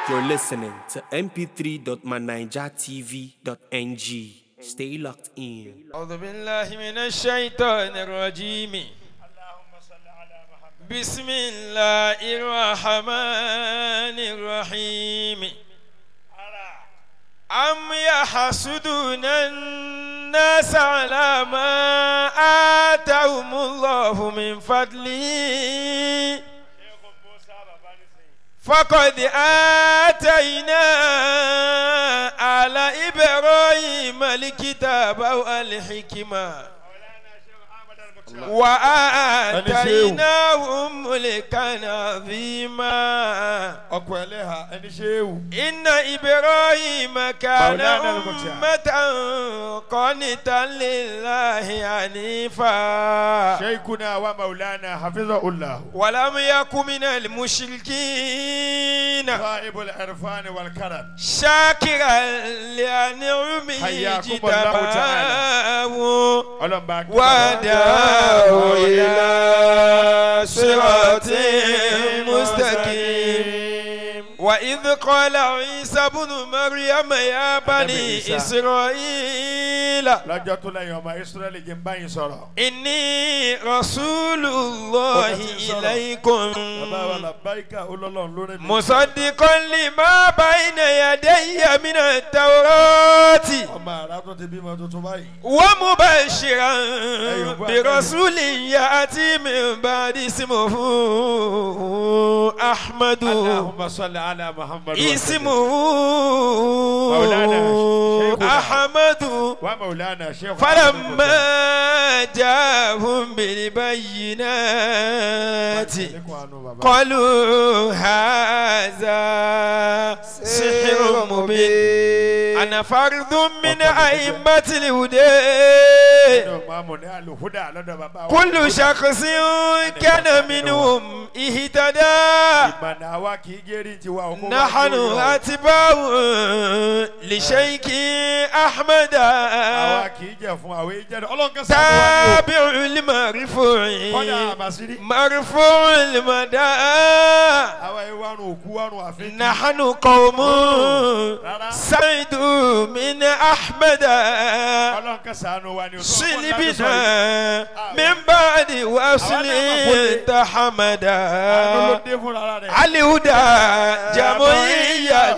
You're listening to mp3.manijatv.ng. Stay locked in. أعوذ بالله من الشيطان الرجيم بسم الله الرحمن الرحيم أم يحسدون الناس على ما آتاهم الله من فضله فقد آتينا على إبراهيم الكتاب والحكمة وآتيناهم ملكا عظيما ọkọ ẹlẹ́hà ẹni ṣéwù. إن إبراهيم كان مولانا المختار. أمة قانتا لله حنيفا شيخنا ومولانا حفظه الله. ولم يكن من المشركين صاحب العرفان والكرم. شاكرا لأنعمه حياكم الله اجتباه ọlọ́mọba kí وداه إلى صراط مستقيم وإذ قال عيسى بن مريم يا بني عيسى. إسرائيل lọ́jọ́ tó lẹ́yìn ọmọ israẹli jẹ́ ń báyìí sọ̀rọ̀. إني رسول الله bàbá wa إليكم làbáyíká olólùwọ̀n lórí mi. مصدقا لما بين يدي من التوراة ọmọ àrà tó ti bímọ tuntun báyìí. ومبشرا أيوة. برسول يأتي من بعد اسمه أحمد اللهم صل على محمد وسلم. اسمه مولانا شيخنا. أحمد ومولانا شيخ فلما جاءهم بالبينات قالوا هذا سحر مبين أنا فرد من أئمة الهدى كل شخص كان منهم اهتدى ìmọ̀nà àwa kì í gẹ́rì tiwa òkú. نحن أتباع لشيخ أحمد àwa kì í jẹ fún àwọn ìjẹ́ ọlọ́run kan sábà wà ní تابع المرفوع o. kọ́dà àmàsírí. مرفوع المدى àwa ìwárùn òkú wárùn àfin. نحن قوم سعد من أحمد ọlọ́run kan sànù wa ni o. صلبنا من بعد وصل تحمدا ló dé fún ara rẹ̀. الهدى جمعية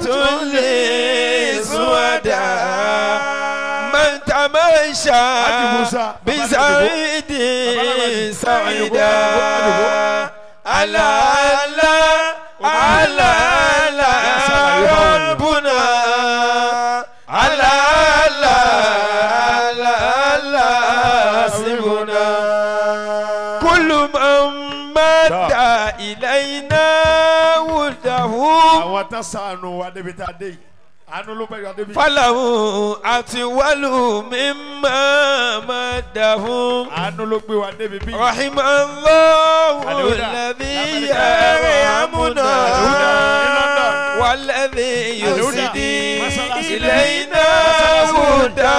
لسودا من تمشى Haji Musa, Baba بزايد سعيدا على على على على ربنا على على على على سبنا كل من مد إلينا وده àwọn tán sànù wa débi tá a dé yìí. àánú ló bẹ̀rẹ̀ débi. فله أطول مما مده àánú ló gbé wa débi bí. رحم الله الهدى. الذي الهدى. يرحمنا والذي الهدى. يسدي مسألة إلينا هداه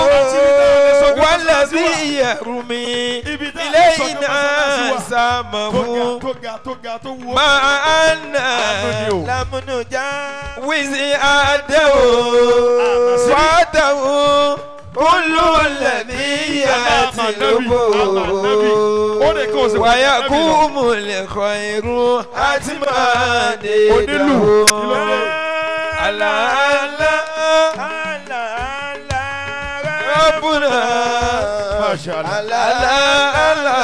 والذي يرمي ibi tá a lè sọ إلينا tó سامه ga tó ga tó ga tó wú. مع أن Àánú ni o. لم نجاوز أده Àmọ́ sí- فاته كل الذي يطلبه ويقوم الخير حتما Onílù. ألا ألا ربنا Masha Allah. ألا ألا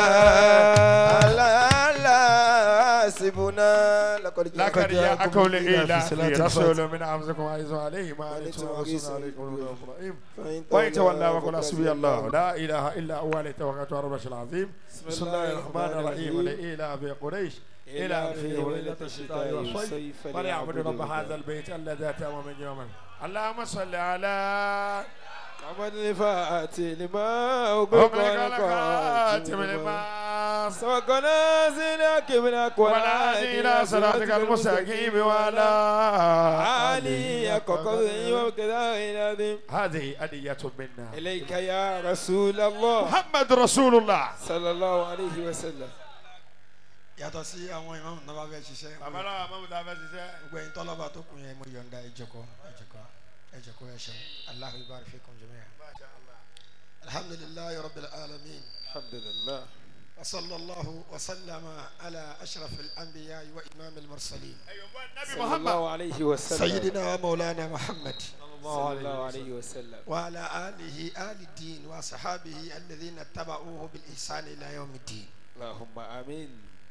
لقد جاءكم لإيلاف رسول من أنفسكم عزيز عليه ما عليكم ورسول عليكم رؤوف رحيم وإن تولى وقل حسبي الله لا إله إلا هو عليه توكلت على العرش العظيم بسم الله الرحمن الرحيم لإيلاف قريش إلى في ليلة الشتاء والصيف فليعبد رب هذا البيت الذي أتى من يوما اللهم صل على محمد الفاتح لما أغلق أغلق الخاتم لما سبقنا زناك منك والعادي إلى صراطك المستقيم وعلى علي كقضي وكذا العظيم هذه أدية منا إليك يا رسول الله محمد رسول الله صلى الله عليه وسلم yàtọ̀ sí àwọn ìmáàmù náà bá fẹ́ ṣiṣẹ́ bàbá náà mọ̀mú tá a fẹ́ ṣiṣẹ́. gbogbo ẹ̀yin tọ́lọ́ba tó kù yẹn mo yọ̀ǹda ẹ̀jọ̀kọ́ ẹ̀jọ̀kọ́ ẹ̀jọ̀kọ́ ẹ̀ṣẹ̀ Allahu ibarik fikum jami'an. Masha Allah. alhamdulillahi rabbil alamin alhamdulillah wa sallallahu wa sallama ala ashrafil anbiya wa imamil mursalin ẹ̀yọ̀ bọ́ nabi muhammad. sallallahu alayhi wa sallam sayyidina wa maulana muhammad sallallahu alayhi wa sallam wa ala alihi ali din wa sahabihi alladhina taba'uhu bil ihsan ila yawmiddin. allahumma amin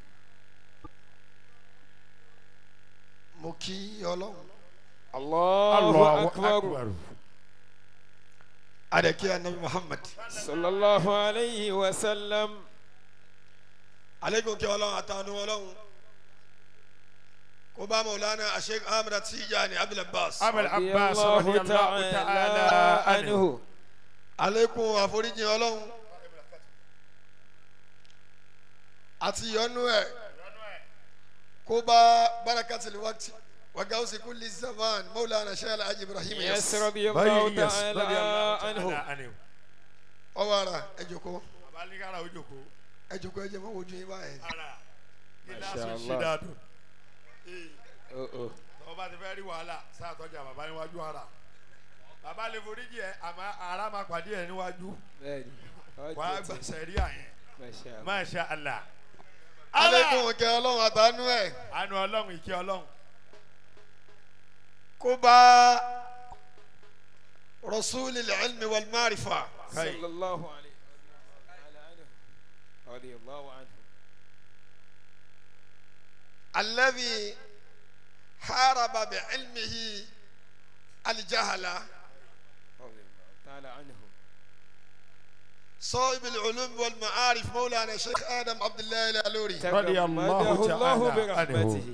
mo kí ọlọ́run allahu akbar adẹ̀kí anabi muhammad sallallahu alayhi wa sallam aleykum kí ọlọ́run àtànú ọlọ́run kó bá maulana asheik ahmed tijani abdul abbas abel abbas radiyallahu radiyallahu ta'ala ta'ala anhu. anhu aleykum àforíjì ọlọ́run àti ìyọ́nú ẹ̀ kó bá barakatil waqti wa gawsi kulli zaman maulana sheikh alhaji ibrahim yes yas radiyallahu yes ta'ala radiyallahu anhu ta'ala anhu. ọwọ́ ara ẹ jókòó bàbá ní kára ojoko. ẹ jókòó ẹ jẹ́ mọ́ wojú yín báyìí ara Masha gíláàsì Allah. ṣídàdùn. oh oh tọ́wọ́ bá ti fẹ́ rí wàhálà sáà tọ́jà bàbá níwájú ara. bàbá lè foríjì ẹ àmọ́ ara máa pàdé ẹ níwájú. bẹ́ẹ̀ni wàá ọjọ́ tí gbàsẹ̀ rí àyẹn. masha Allah Masha Allah. aleykum kí ọlọ́run àtànú ẹ̀ àánú ọlọ́run ìkẹ́ ọlọ́run. kó bá rasulil ilmi wal marifa Kai. sallallahu alayhi wa ta'ala anhu radiyallahu anhu الذي حارب بعلمه الجهل radiyallahu ta'ala anhu صاحب العلوم والمعارف مولانا الشيخ ادم عبد الله الالوري رضي الله تغمده الله تعالى عنه. برحمته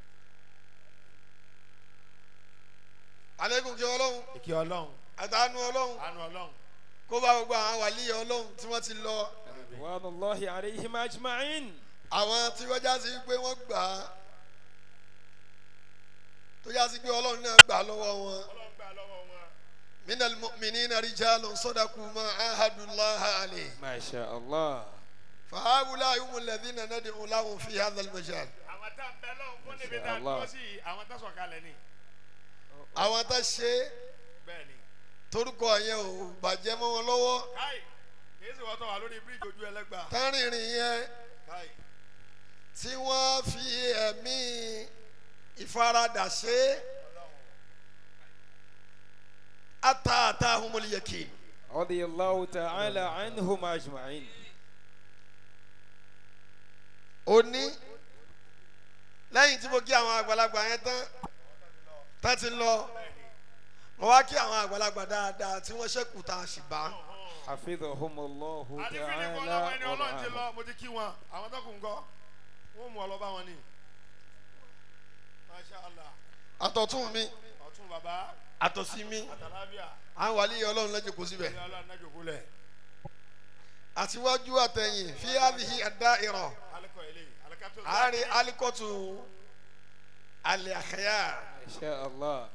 عليكم kí ọlọ́run ìkẹ́ ọlọ́run àtàánú ọlọ́run àánú ọlọ́run. kó bá gbogbo àwọn wàlíì ọlọ́run tí wọ́n ti lọ رضوان الله عليهم أجمعين àwọn tí wọ́n já sí pé wọ́n gbà á tó já sí pé ọlọ́run náà gbà lọ́wọ́ wọn ọlọ́run gbà lọ́wọ́ wọn. minal mu'minina rijalun sadaku ma ahadullaha alayhi ما شاء الله فهؤلاء هم الذين ندعو لهم في هذا المجال àwọn tá ń bẹ lọ́wọ́ fún níbi tá a Allah. dúró sí i, àwọn tá sọ̀kalẹ̀ ni. àwọn tá ṣe bẹ́ẹ̀ ni. torúkọ yẹn ò bàjẹ́ mọ́ wọn lọ́wọ́ káì kì í sì wọ́n tó wà lórí bíríìjì ojú ẹlẹ́gbà. tárìnrìn yẹn káì tí wọ́n fi ẹ̀mí ìfaradà ṣe ata ata humul yakin رضي الله تعالى عنهم أجمعين òní lẹ́yìn tí mo kí àwọn àgbàlagbà yẹn tán tán ti lọ mo wá kí àwọn àgbàlagbà dáadáa tí wọ́n ṣẹ́kù tá a sì bá حفظهم الله àdìfínì fún تعالى ọlọ́wọ́ ẹni ọlọ́run ti ورعاهم lọ mo ti kí wọn àwọn tó kù ń kọ́ wọ́n mú ọ lọ bá wọn ni. masha allah àtọ̀tún mi ọ̀tún bàbá àtọ̀sí mi àtàlábíà àwọn wàlíyé ọlọ́run lẹ́jọ́ kó síbẹ̀ ilé ọlọ́run náà jòkó lẹ̀. àtiwájú àtẹ̀yìn fi hadhihi ad-da'ira alikọ ilé alikató. àárín alikọ́tù alẹ́ àkàyà ما شاء الله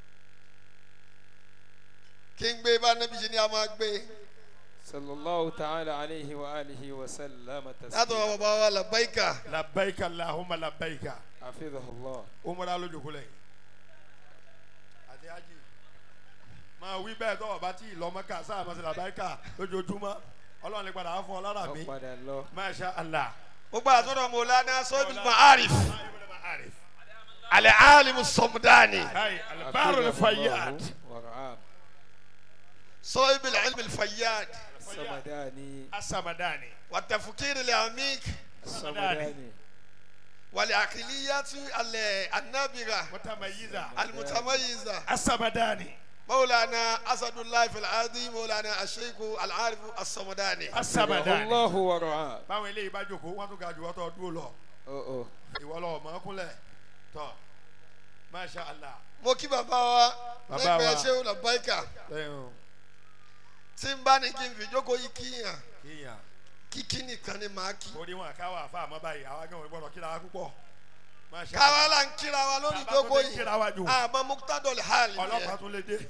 kí n gbé bá nẹ́bí ṣe ni a máa gbé صلى الله تعالى عليه وآله وسلم látọ̀ تسليما bàbá wa làbáyíkà labbaika allahumma labbaika. حفظه الله umara ló jòkó lẹ̀. àti hajj máa wí bẹ́ẹ̀ tọ́wọ́ bá tí ì lọ mọ́kà sáà máa ṣe labbaika lójoojúmọ́ ọlọ́run lè padà á fún ọ lára mi. أقبل الله masha allah. gbogbo àtọ́dọ̀ mọ̀lánà sọ́bìl ma'arif Arif. alẹ́ alimu sọmudani Hai, albaru حفظه al-fayyad. الله ورعاه sọ́bìl ilmi fayyad الصمداني Asamadani. wàtẹ̀fukiri lẹ́amík الصمداني wàlẹ́àkìlíyàtú alẹ́ anábìrà Mutamayiza. alimutamayiza Asamadani. mọ̀lánà asadulayi filadi mọ̀lánà aṣeiku alarifu asọmudani. حفظه Asamadani. الله ورعاه báwọn eléyìí bá jókòó wọn tún ga jù wọ́tọ̀ dúró lọ أوه أوه ìwọ lọ mọ́ kúnlẹ̀ tọ́ masha allah. mo kí bàbá wa Bàbá lẹ́gbẹ̀ẹ́ wa. ṣéwù làbáyíkà lẹ́yìn o tí n bá ní kí n fi jókòó yìí kíyàn kíyàn kíkí nìkan ni màá kí. orí wọn káwá àfa àmọ́ báyìí àwa gan gbọ́dọ̀ kíra wa púpọ̀ masha káwa là ń kíra wa lórí Bàbá tó jókòó ní yìí kíra wa jù. àmọ́ muktadol hali ọlọ́pàá yẹn tún lè dé.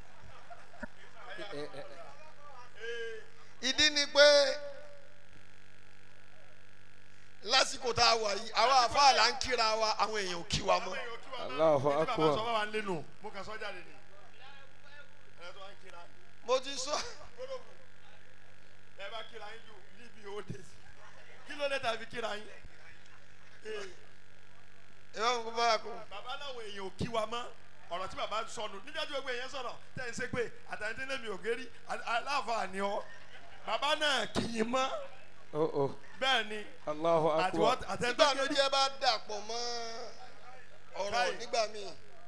إيه إيه ìdí ni pé lásìkò tá a wà yìí àwọn àfáà là ń kíra wa àwọn èèyàn ò kí wa mọ́ Allahu akbar. sọ wà nínú mo kà sọ jáde ni. ẹ tó ń kira mo ti sọ ẹ bá kira yín ju níbi owó dé sí kí ló dé tàbí kira yín. Ee, ìwọ ń kó bá a kó bàbá láwọn èèyàn ò kí wa mọ́ ọ̀rọ̀ tí bàbá sọnù níjàdú gbogbo èèyàn sọ̀rọ̀ tẹ̀ ń ṣe pé àtàntẹ́ lèmi ò gérí aláǹfààní ọ bàbá náà kì í mọ́ Oh, oh. bẹ́ẹ̀ ni Allahu àtiwọ́ akbar. nígbà àtẹ̀ntẹ́ méjì ẹ bá dàpọ̀ mọ́ ọ̀rọ̀ Káì. nígbà míì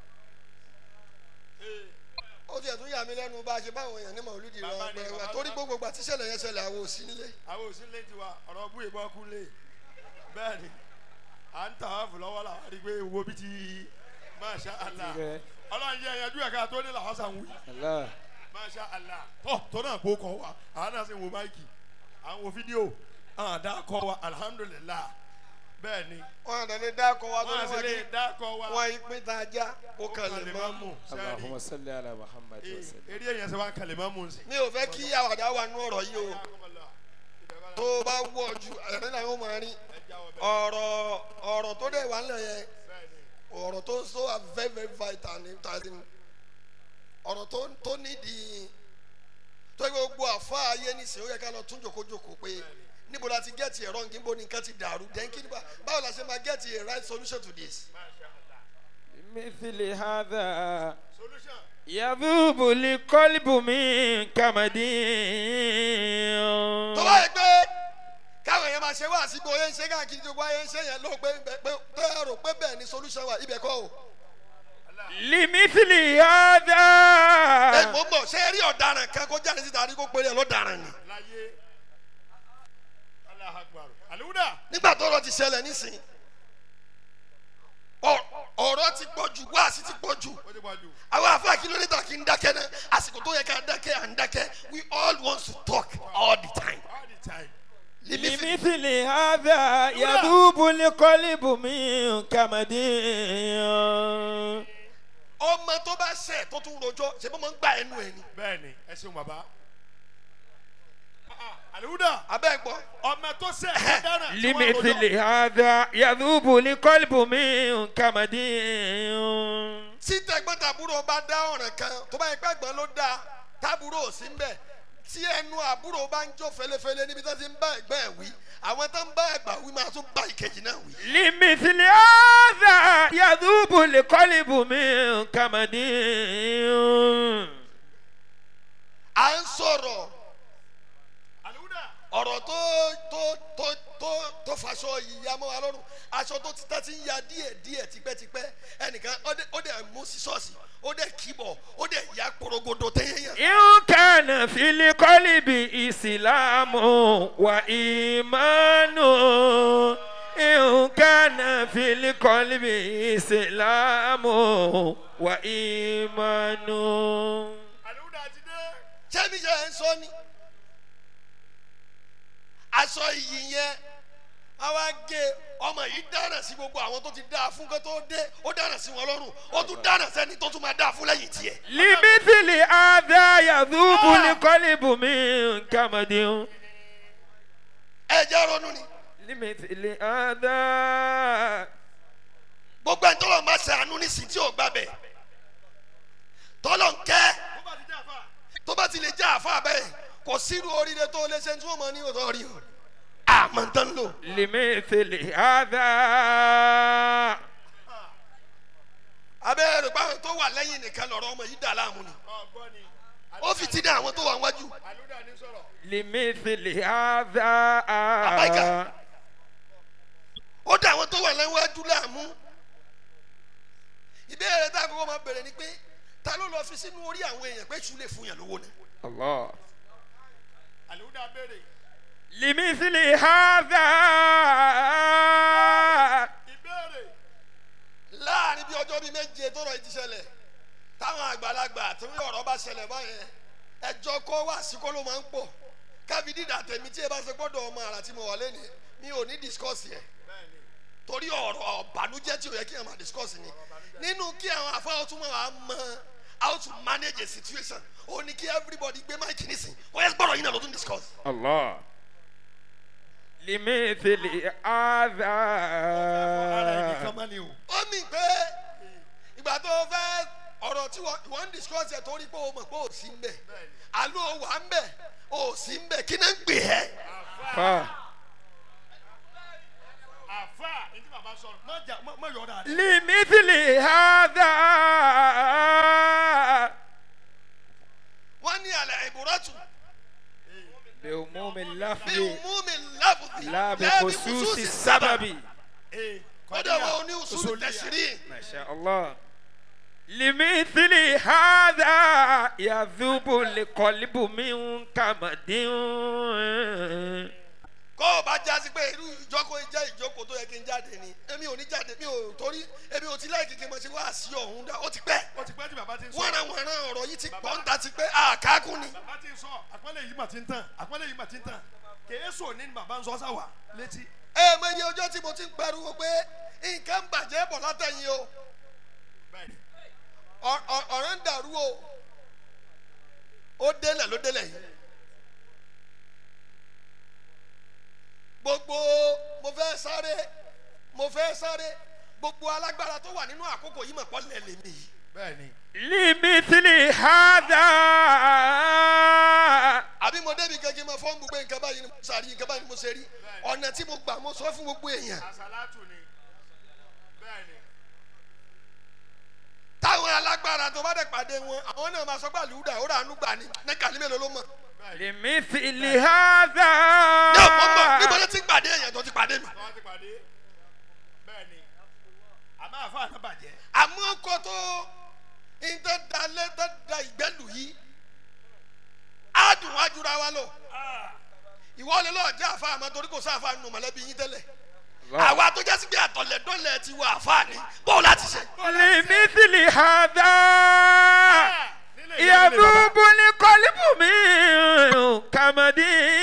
ó tiẹ̀ tún yà mí lẹ́nu bá a ṣe báwọn èèyàn ní màlúùdì rẹ Bàbá ni, ọgbẹ́ wa bàbá torí ni. gbogbo ìgbà tíṣẹ̀lẹ̀ yẹn ṣẹlẹ̀ àwọn òsì nílé àwọn òsínlẹ̀ tiwa ọ̀rọ̀ bú ìbọn kú lé bẹ́ẹ̀ ni à ń tà á fún lọ́wọ́ làwọn àdìgbé wo bí ti masha allah Tirẹ̀. ọlọ́run yẹ ẹ̀yẹ́dú ẹ̀ka tó ní làwọn sàn wí Allah. masha allah tọ́ tó náà kó kọ́ wa àwọn náà sì wo máìkì à ń wo fídíò àwọn àdá kọ́ wa alhamdulilah bẹ́ẹ̀ ni wọn àdàlẹ́ dákọ̀ wa tó wọ́n ní á sì wọn lè kí dákọ̀ wa wọn ìpín tá a já ó kàn lè máa mú sẹ́ẹ̀rì Allahumma salli ala Muhammad wa sallam. eré èèyàn sọ wá kàlẹ́ máa mú un sí. mi ò fẹ́ kí àwàdà wà nú ọ̀rọ̀ yìí o tó o bá wọ̀ ju ẹ̀rín náà ó máa rí ọ̀rọ̀ ọ̀rọ̀ tó dẹ̀ wà nílẹ̀ yẹn ọ̀rọ̀ tó so are very very vital ní tàbí ọ̀rọ̀ tó tó nídìí tó yẹ gbogbo àfa ayé nísìnyí ó yẹ ká lọ tún jòkójòkó pé níbo la ti gẹ́ẹ̀tì ẹ̀rọ nǹkan bó ni nǹkan ti dàrú dẹ́ńkì nípa báwo la ṣe máa gẹ́ẹ̀tì a right solution to this. مثل هذا solution. يذوب القلب من كمد tó bá yẹ pé káwọn èèyàn máa ṣe wá sí bóyá ń ṣe káàkiri tó bá yẹ ń ṣe yẹn ló pé pé pé tó yẹ rò pé bẹ́ẹ̀ ni solution wà ibẹ̀ kọ́ o. لمثل ẹ هذا mọ̀ ń bọ̀ ṣé ẹ rí ọ̀daràn kan kó jáde síta rí kó péré ẹ lọ́daràn ni. láyé Allahu Akbar aliwuda nígbà tó ọ̀rọ̀ ti ṣẹlẹ̀ nísìnyí ọ- ọ̀rọ̀ ti pọ̀ jù wáàsí ti pọ̀ jù ó ti pọ̀ jù àwọn àfáà kìlómítà kì í dákẹ́ náà àsìkò tó yẹ ká dákẹ́ à ń dákẹ́ we all want to talk all the time. all the time limisi لمثل هذا يذوب القلب من كمد ọmọ tó bá ṣẹ̀ tó tún rojọ́ ṣe bó máa ń gba ẹnu ẹ̀ ni bẹ́ẹ̀ ni ẹ ṣeun bàbá Ah, ah, aliwuda abẹ́ ẹ̀ gbọ́ ọmọ tó sẹ ẹ dáná tí wọ́n لمثل rojọ́. هذا يذوب القلب من كمد tí tẹ̀gbọ́n tàbúrò bá dá ọ̀ràn kan tó bá yẹ pé ẹ̀gbọ́n ló dá tábúrò ò sí ń bẹ̀ tí ẹnu àbúrò bá ń jó felefele níbi tó ti ń bá ẹ̀gbọ́n ẹ̀ wí àwọn tó ń bá ẹ̀gbọ́n wí máa tún bá ìkejì náà wí. لمثل هذا يذوب القلب من كمد à ń sọ̀rọ̀ aliwuda ọ̀rọ̀ tó tó tó tó tó faṣọ ìyá mọ́ wa lọ́rùn aṣọ tó ti tá ti ń ya díẹ̀ díẹ̀ tipẹ́tipẹ́ ẹnìkan ó dẹ̀- ó dẹ̀ mú sí ṣọ́ọ̀ṣì ó dẹ̀ kíbọ̀ ó dẹ̀ ya porogodo tẹ́yẹ̀yẹ̀. إن كان في القلب إسلام وإيمان إن كان في القلب إسلام وإيمان aliwuda ti dé sẹ́mi jẹ́ ẹ̀ ń sọ ni aṣọ iyì yẹn a wá gé ọmọ yìí dáná sí gbogbo àwọn tó ti dá fún kó tó dé ó dáná sí wọn lọ́rùn ó tún dáná sẹ́ni tó tún máa dá fún lẹ́yìn tiẹ̀. لمثل هذا يذوب القلب من كمد ẹ jẹ́ ronú ni لمثل هذا gbogbo ẹni tọ́lọ̀ máa ṣàánú nísìnyí tí ò gbà bẹ̀ tọ́lọ̀ ń kẹ́ ó bá ti dé àfa tó bá ti lè já àfa bẹ́ẹ̀ kò sírú oríire tó lè ṣe tí wọ́n mọ ní òtọ́ rí o àmọ́ ń tán lò. لمثل هذا abẹ́rẹ́ rẹ̀ báwọn tó wà lẹ́yìn nìkan lọ́rọ̀ ọmọ yìí dà láàmú ni ọgbọ́n ni ó fi ti dá àwọn tó wà wájú. aliwuda ní sọ̀rọ̀ لمثل هذا Àbáyíká. ó dá àwọn tó wà lẹ́wájú láàmú. ìbéèrè tá a kọ́kọ́ máa bẹ̀rẹ̀ ni pé ta ló lọ fi sínú orí àwọn èèyàn pé ṣù lè fún yàn lówó náà. الله aliwuda béèrè لمثل هذا ìbéèrè láàrin bí ọjọ́ bíi méje tó rọ̀ yìí ti ṣẹlẹ̀ táwọn àgbàlagbà tó ní ọ̀rọ̀ bá ṣẹlẹ̀ báyẹn ẹjọ́ kọ́ wá sí kó ló máa ń pọ̀ kábí dídà tèmi tí ẹ bá ṣe gbọ́dọ̀ ọmọ àrà tí mo wà lẹ́nu mi ò ní discuss yẹn torí ọ̀rọ̀ ọ̀bànújẹ́ tí ò yẹ kí ẹ máa discuss ni nínú kí àwọn afáwọn tún máa mọ how to manage a situation ó ní kí everybody gbé máìkì nísìn ó yẹ gbọ́dọ̀ yín náà ló tún discuss. الله لمثل هذا ara ẹni kan máa ní o. ó mì pé ìgbà tó o fẹ́ ọ̀rọ̀ tí wọ́n wọ́n ń discuss ẹ̀ torí pé o mọ̀ pé o sí ń bẹ̀ àlọ́ o wà ń bẹ̀ o sí ń bẹ̀ kí náà ń gbè ẹ́. فا àfa ẹni bàbá sọ̀rọ̀ má jà má má yọ̀ ọ́ dáadáa. لمثل هذا wọ́n ní àlẹ́ ìbúrọ́tù بعموم bí اللفظ umumi lábùdí لا بخصوص السبب ee kọ́dọ̀ wọn ò ní usulu tẹ̀sírì. ما شاء الله لمثل هذا يذوب القلب من كمد kọ́ ọ bá jásí pé irú ìjókòó jẹ́ ìjókòó tó yẹ kí n jáde ni èmi ò ní jáde mi ò torí èmi ò ti láì kékeré mọ̀ sí wá sí ọ̀hún dá ó ti pẹ́ ó ti pẹ́ tí bàbá ti ń sọ. wọ́n ra wọ́n ra ọ̀rọ̀ yìí ti pọ̀ ń ta ti pẹ́ àkákùn ni. bàbá ti ń sọ àpẹẹlẹ yìí mà ti ń tàn àpẹẹlẹ yìí mà ti ń tàn kèésù ní bàbá ń sọ sáwà létí. ẹ mọ iye ọjọ́ tí mo ti ń pariwo pé nǹkan ń bàjẹ́ bọ̀ látẹ̀yìn o bẹ́ẹ̀ni Ọ- ọ- ọ̀rọ̀ ń dàrú o ó délẹ̀ ló délẹ̀ yìí gbogbo mo fẹ́ sáré mo fẹ́ sáré gbogbo alágbára tó wà nínú àkókò yìí mọ̀ pọ́ lẹ̀ lèmi yìí bẹ́ẹ̀ni لمثل هذا àbí mo débi gẹ́gẹ́ mọ fọ́n gbogbo nǹkan báyìí ni mo sàrí nǹkan báyìí ni mo ṣe rí ọ̀nà tí mo gbà mo sọ fún gbogbo èèyàn àsálàtù ni bẹ́ẹ̀ni táwọn alágbára tó bá dẹ̀ pàdé wọn àwọn náà máa sọ pé àlùdà ó rà ánú gbà ní ní kàlí mélòó ló mọ̀ لمثل هذا ní ọ̀pọ̀ mọ̀ níbo ló ti ń pàdé èèyàn tó ti pàdé mi. wọ́n ti pàdé bẹ́ẹ̀ni àmọ́ àfa àná bàjẹ́ àmọ́ kó tó ń tẹ́ da lé tẹ́ da ìgbẹ́lù yìí á dùn wá jura wa lọ ìwọ lè lọ́ọ́ jẹ́ àfa àmọ́ torí kò sí àfa nù mọ̀lẹ́bí yín tẹ́lẹ̀ àwa tó jẹ́ sí pé àtọ̀lẹ̀dọ́lẹ̀ ti wọ àfa ni bọ́ọ̀ láti ṣe. لمثل هذا nílé ìyá nílé bàbá. يذوب القلب من كمد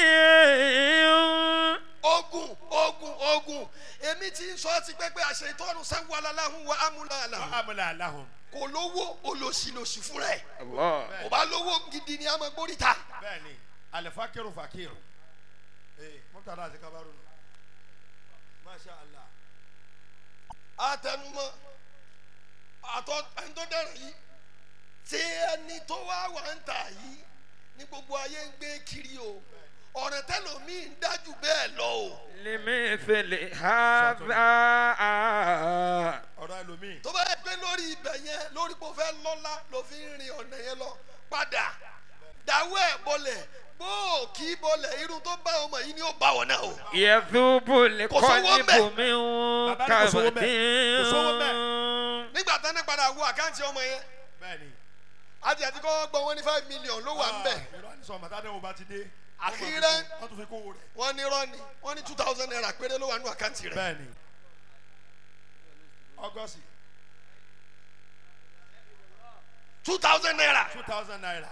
ogun ogun ogun èmi ti ń sọ ti pẹ́ pé àṣẹ ìtọ́nu sanwó aláhùn wa amúláàlà amúlẹ̀ aláhùn kò lówó olóṣìlóṣì fúnra ẹ̀ الله kò bá lówó gidi ni a máa gbórí ta. bẹ́ẹ̀ni alifakiru fakiru ee mọ́tàlá àti kabaru nù masha allah àtẹnumọ́ àtọ ẹni tó dẹrẹ yìí tí ẹni tó wá wà ń tà yìí ní gbogbo ayé ń gbé kiri o ọ̀rẹ́ tẹlomiì ń dájú bẹ́ẹ̀ lọ o لمثل هذا ọ̀rọ̀ ẹlòmíì tó bá yẹ pé lórí ibẹ̀ yẹn lórí pé o fẹ́ lọ́lá ló fi ń rin ọ̀nà yẹn lọ padà dáwọ́ ẹ̀ bọlẹ̀ gbóò kí bọlẹ̀ irun tó bá ọmọ yìí ni ó bá wọn náà o. يذوب القلب Bàbá من ní kò sówó كمد bẹ́ẹ̀. Kò sówó nígbà tán ní padà wo àkáǹtì ọmọ yẹn bẹ́ẹ̀ni àti àti kọ́ gbọ́ wọn ní five million ló wà ń bẹ̀. irọ́ ànisọ màtá dẹ́wọ̀n bá ti dé Àkírẹ́. wọ́n tún fi kówó rẹ̀ wọ́n ní rọ́ọ̀nì wọ́n ní two thousand naira péré ló wà nínú àkáǹtì rẹ̀. bẹ́ẹ̀ni ọgọ́sì two thousand naira two thousand naira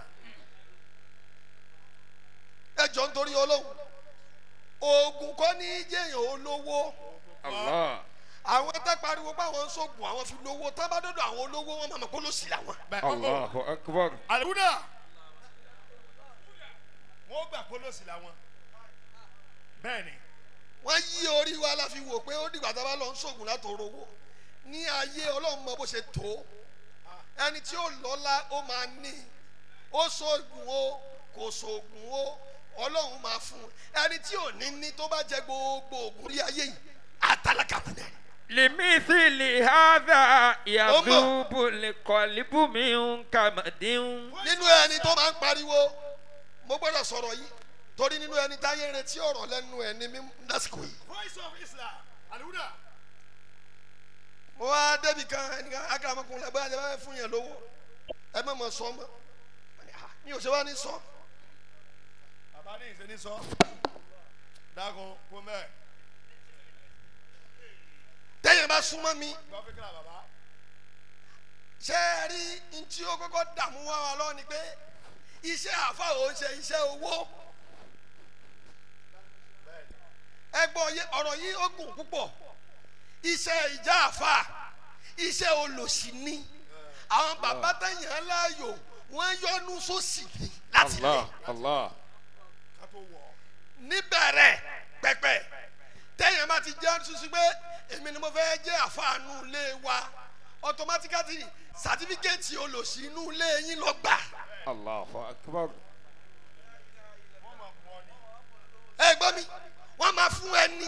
ẹ jọ nítorí olóhùn oògùn kọ́ ní jẹ́yàn olówó الله àwọn tẹ́ pariwo pé àwọn ń sóògùn àwọn fi lówó tá bá dọ́dọ̀ àwọn olówó wọn máa mọ̀ kó ló sì làwọn. bẹ́ẹ̀ ọ̀ọ́ الله أكبر àlùkùdà wọ́n gbà pólòsì làwọn bẹ́ẹ̀ni wọ́n yí orí wa la fi wò pé ó dìgbà tá a bá lọ ń sóògùn látòrò owó ní ayé ọlọ́run mọ bó ṣe tó ẹni tí ó lọ́lá ó máa ní ó sóògùn o kò sóògùn o ọlọ́run máa fún un ẹni tí ò ní ní tó bá jẹ gbogbo ògùn rí ayé yìí àtàlákà fún ẹ. لمثل هذا يذوب القلب من كمد nínú ẹni tó máa ń pariwo mo gbọ́dọ̀ sọ̀rọ̀ yìí torí nínú ẹni táyé ń retí ọ̀rọ̀ lẹ́nu ẹ̀ ní mímú lásìkò yìí. voice of islam àlùkùdà mo wá débi kan ẹnìkan akaramakun lẹ bóyá ẹ bá fún yẹn lówó ẹ má mọ sọ mọ mi ò ṣe wá ní sọ bàbá ní ìṣe ní sọ dákun kó mẹ́ẹ̀ tẹ́yìn bá súnmọ́ mi gbọ́ fíkìlà bàbá ṣé ẹ rí ntí ó kọ́kọ́ dààmú wá wa lọ ni pé iṣẹ́ àfa ò ń ṣe iṣẹ́ owó ẹgbọ́n yé ọ̀rọ̀ yìí ó gùn púpọ̀ iṣẹ́ ìjà àfa iṣẹ́ olòṣì ni àwọn bàbá tẹ̀yìn aláyò wọ́n yọnu sósì ni láti lẹ̀ الله الله ká tó wọ̀ ọ́ níbẹ̀rẹ̀ pẹ̀pẹ̀ tẹ́yìn bá ti jẹ́ ṣuṣu pé èmi ni mo fẹ́ jẹ́ àfàànú ilé wa automatically certificate olòṣì inú ilé yín lọ gbà. Allahu akbar. ẹ gbọ́ mi wọ́n máa fún ẹni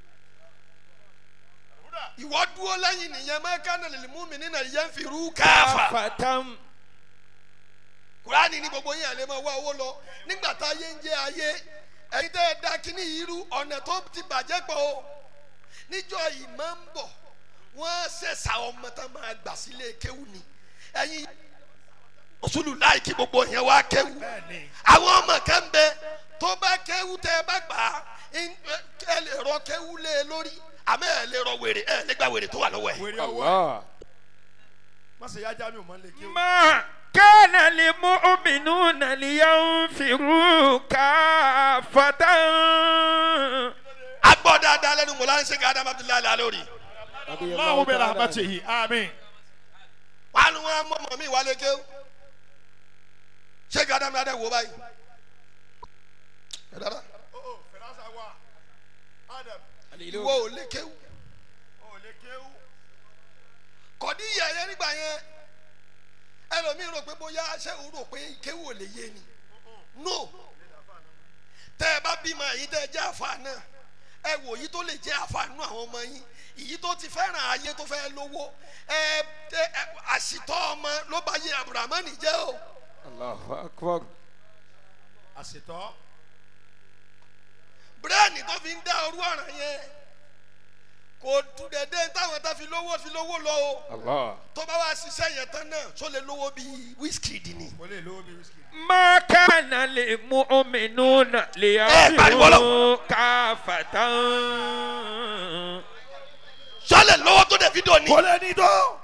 ìwọ dúró lẹ́yìn nìyẹn mẹ́kánà lè mú mi nínú ìyẹn fi rú káfà Fatam. kúránì ní gbogbo yín àlẹ́ máa wá owó lọ nígbà tá ayé ń jẹ́ ayé ẹ̀yin tẹ́ ẹ da kínní yìí rú ọ̀nà tó ti bàjẹ́ pọ̀ o níjọ́ yìí máa ń bọ̀ wọ́n ṣẹ̀ṣà ọmọ tá máa gbà sílé kéwù ni ẹ̀yin òṣùlù láì kí gbogbo yẹn wá kéwù àwọn ọmọ kan bẹ tó bá kéwù tẹ́ ẹ bá gbà á ń- ẹ lè rọ kéwù lé e lórí àmọ́ ẹ lè rọ wèrè ẹ lè gba wèrè tó wà lọ́wọ́ ẹ̀. wèrè ọwọ́ Allah. má ṣe yájá mi ò mọ lè kí o. ما كان للمؤمنون لينفروا كافة agbọ́ dáadáa lẹ́nu mọ̀lá ń ṣe ká Adam Abdullahi lálórí. Allahu bi rahmatihi amin. wàá nu wọn mọ̀ mí wálé kéwù ṣé ká Adam adé wò báyìí. ẹ dára ìwọ ò lè kéwù kọ́dí yẹ̀yẹ́ nígbà yẹn ẹlòmíín rò pé bóyá ṣé o rò pé kéwù ò lè yé ni no tẹ́ ẹ bá bímọ èyí tẹ́ ẹ jẹ́ àfa náà ẹ wò yìí tó lè jẹ́ àfa nínú àwọn ọmọ yín ìyí tó ti fẹ́ràn ayé tó fẹ́ lówó ẹ ẹ ẹ, àṣìtọ́ ọmọ ló bá yé abdulrahman jẹ́ o Allahu akbar. àṣetọ́ bírèèni tó fi ń dá orú ọ̀ràn yẹn kò tún dédé táwọn tá fi lówó fi lówó lọ o Allah. tó bá wá ṣiṣẹ́ yẹn tán náà tó lè lówó bíi wíṣkìdì ni. kò lè lówó bí wíṣkì. ما كان للمؤمنون pariwo لينفروا كافة sọlẹ̀ lówó tó dẹ̀ fi dò ní. kò lè ní tó.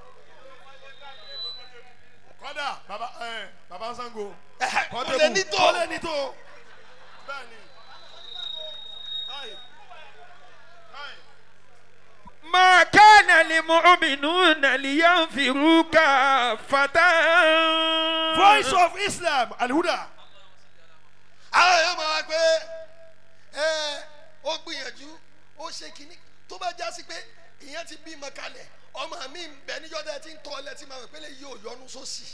kọ́dà baba ẹ baba sango. Ẹ̀hẹ̀, kò lè ní tó. kò lè ní tó. bẹ́ẹ̀ni. ما كان للمؤمنون لينفروا كافة voice of islam alhuda. àwọn èèyàn máa wá pé ẹ ó gbìyànjú ó ṣe kínní tó bá já sí pé ìyẹn ti bímọ kalẹ̀ ọmọ mi ń bẹ níjọ́ tẹ́ ti ń tọ́ ọ lẹ́tí máa wẹ̀ pé lè yí òyọnu sósì.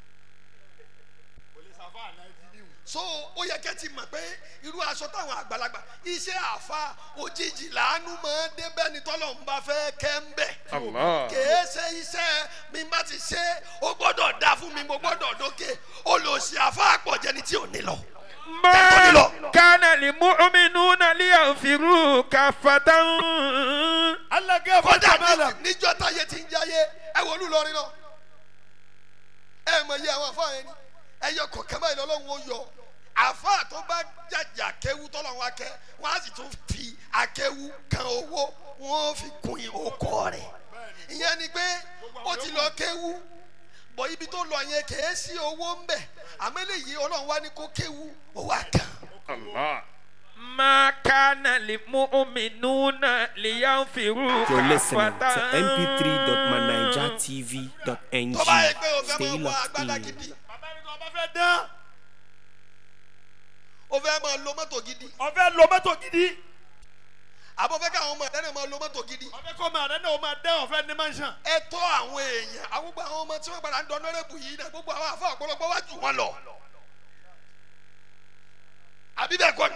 so ó yẹ kẹ́ ti mọ̀ pé irú aṣọ táwọn àgbàlagbà iṣẹ́ àfa òjijì làánú máa ń dé bẹ́ẹ̀ ni tọ́lọ̀ ń bá fẹ́ kẹ́ ń bẹ̀. Allah. kèé ṣe iṣẹ́ mi bá ti ṣe ó gbọ́dọ̀ dá fún mi mo gbọ́dọ̀ dókè olùsí àfa àpọ̀jẹni tí ò ní lọ. ما كان للمؤمنون لينفروا كافة allah gẹ́ fún kódà kamala. ní- níjọ́ táyé ti ń jáyé ẹ wò lù lọrin lọ ẹ mọ iye àwọn àfa yẹn ni ẹyọ kọ̀ọ̀kan báyìí lọ́lọ́run ó yọ àfa tó bá jàjà kéwu tọ́lọ́run akẹ́ wọ́n á sì tún fi akéwu kan owó wọ́n fi kun ìhókò rẹ̀ ìyẹn ni pé ó ti lọ kéwu bọ̀ ibi tó lọ yẹn kèé sí owó ń bẹ̀ àmọ́ eléyìí ọlọ́run wá ní kó kéwu owó àkàn. Allah. ما كان للمؤمنون لينفروا You're listening to كافة mp3.manijatv.ng. tó bá yẹ pé o fẹ́ Stay máa wọ locked agbádá in. gidi bàbá mi kò bá fẹ́ dán. o fẹ́ máa lo mọ́tò gidi ọfẹ lo mọ́tò gidi. àbọ̀ fẹ́ káwọn ọmọ ẹ̀dá náà máa lo mọ́tò gidi. ọfẹ kọ́ máa rẹ náà o máa dán ọfẹ ní mansion. ẹ tọ́ àwọn èèyàn àwọn gbogbo àwọn ọmọ tí wọ́n padà ń dán lọ́rẹ́bù yìí náà gbogbo àwọn afọ ọ̀pọ̀lọpọ̀ wá jù wọ́n lọ. àbí bẹ́ẹ̀ kọ́ ni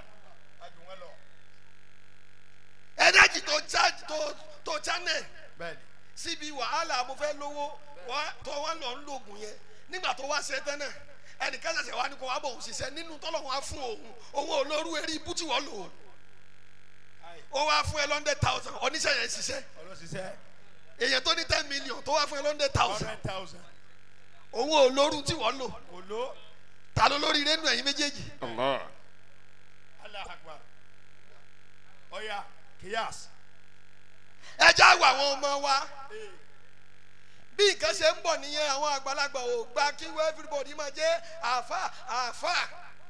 ẹ̀dájì tó chájì tó tó chánẹ̀ bẹ́ẹ̀ni. síbi wàhálà mo fẹ́ lówó wá- tó wá lọ ń lògùn yẹn nígbà tó wá ṣe tán náà ẹnìkan ṣẹ̀ṣẹ̀ wá ní kó wá bọ̀ òun ṣiṣẹ́ nínú tọ́lọ̀ wọn á fún òun òun ò lóru eré ibú tí wọ́n lò ó ó wá fún ẹ lọ́ndẹ̀ thousand oníṣẹ́ yẹn ṣiṣẹ́ ọlọ́sísẹ́ èèyàn tó ní ten million tó wá fún ẹ lọ́ndẹ̀ thousand hundred thousand. òun ò lóru tí wọ́n lò olo ta ló lórí nínú ẹ̀yin méjèèjì Allah. allah akbar. ọya kíyàs. ẹ já wọ àwọn ọmọ wa bí nǹkan ṣe ń bọ̀ nìyẹn àwọn àgbàlagbà ò gba kí wọ́n everybody máa jẹ́ àáfà àáfà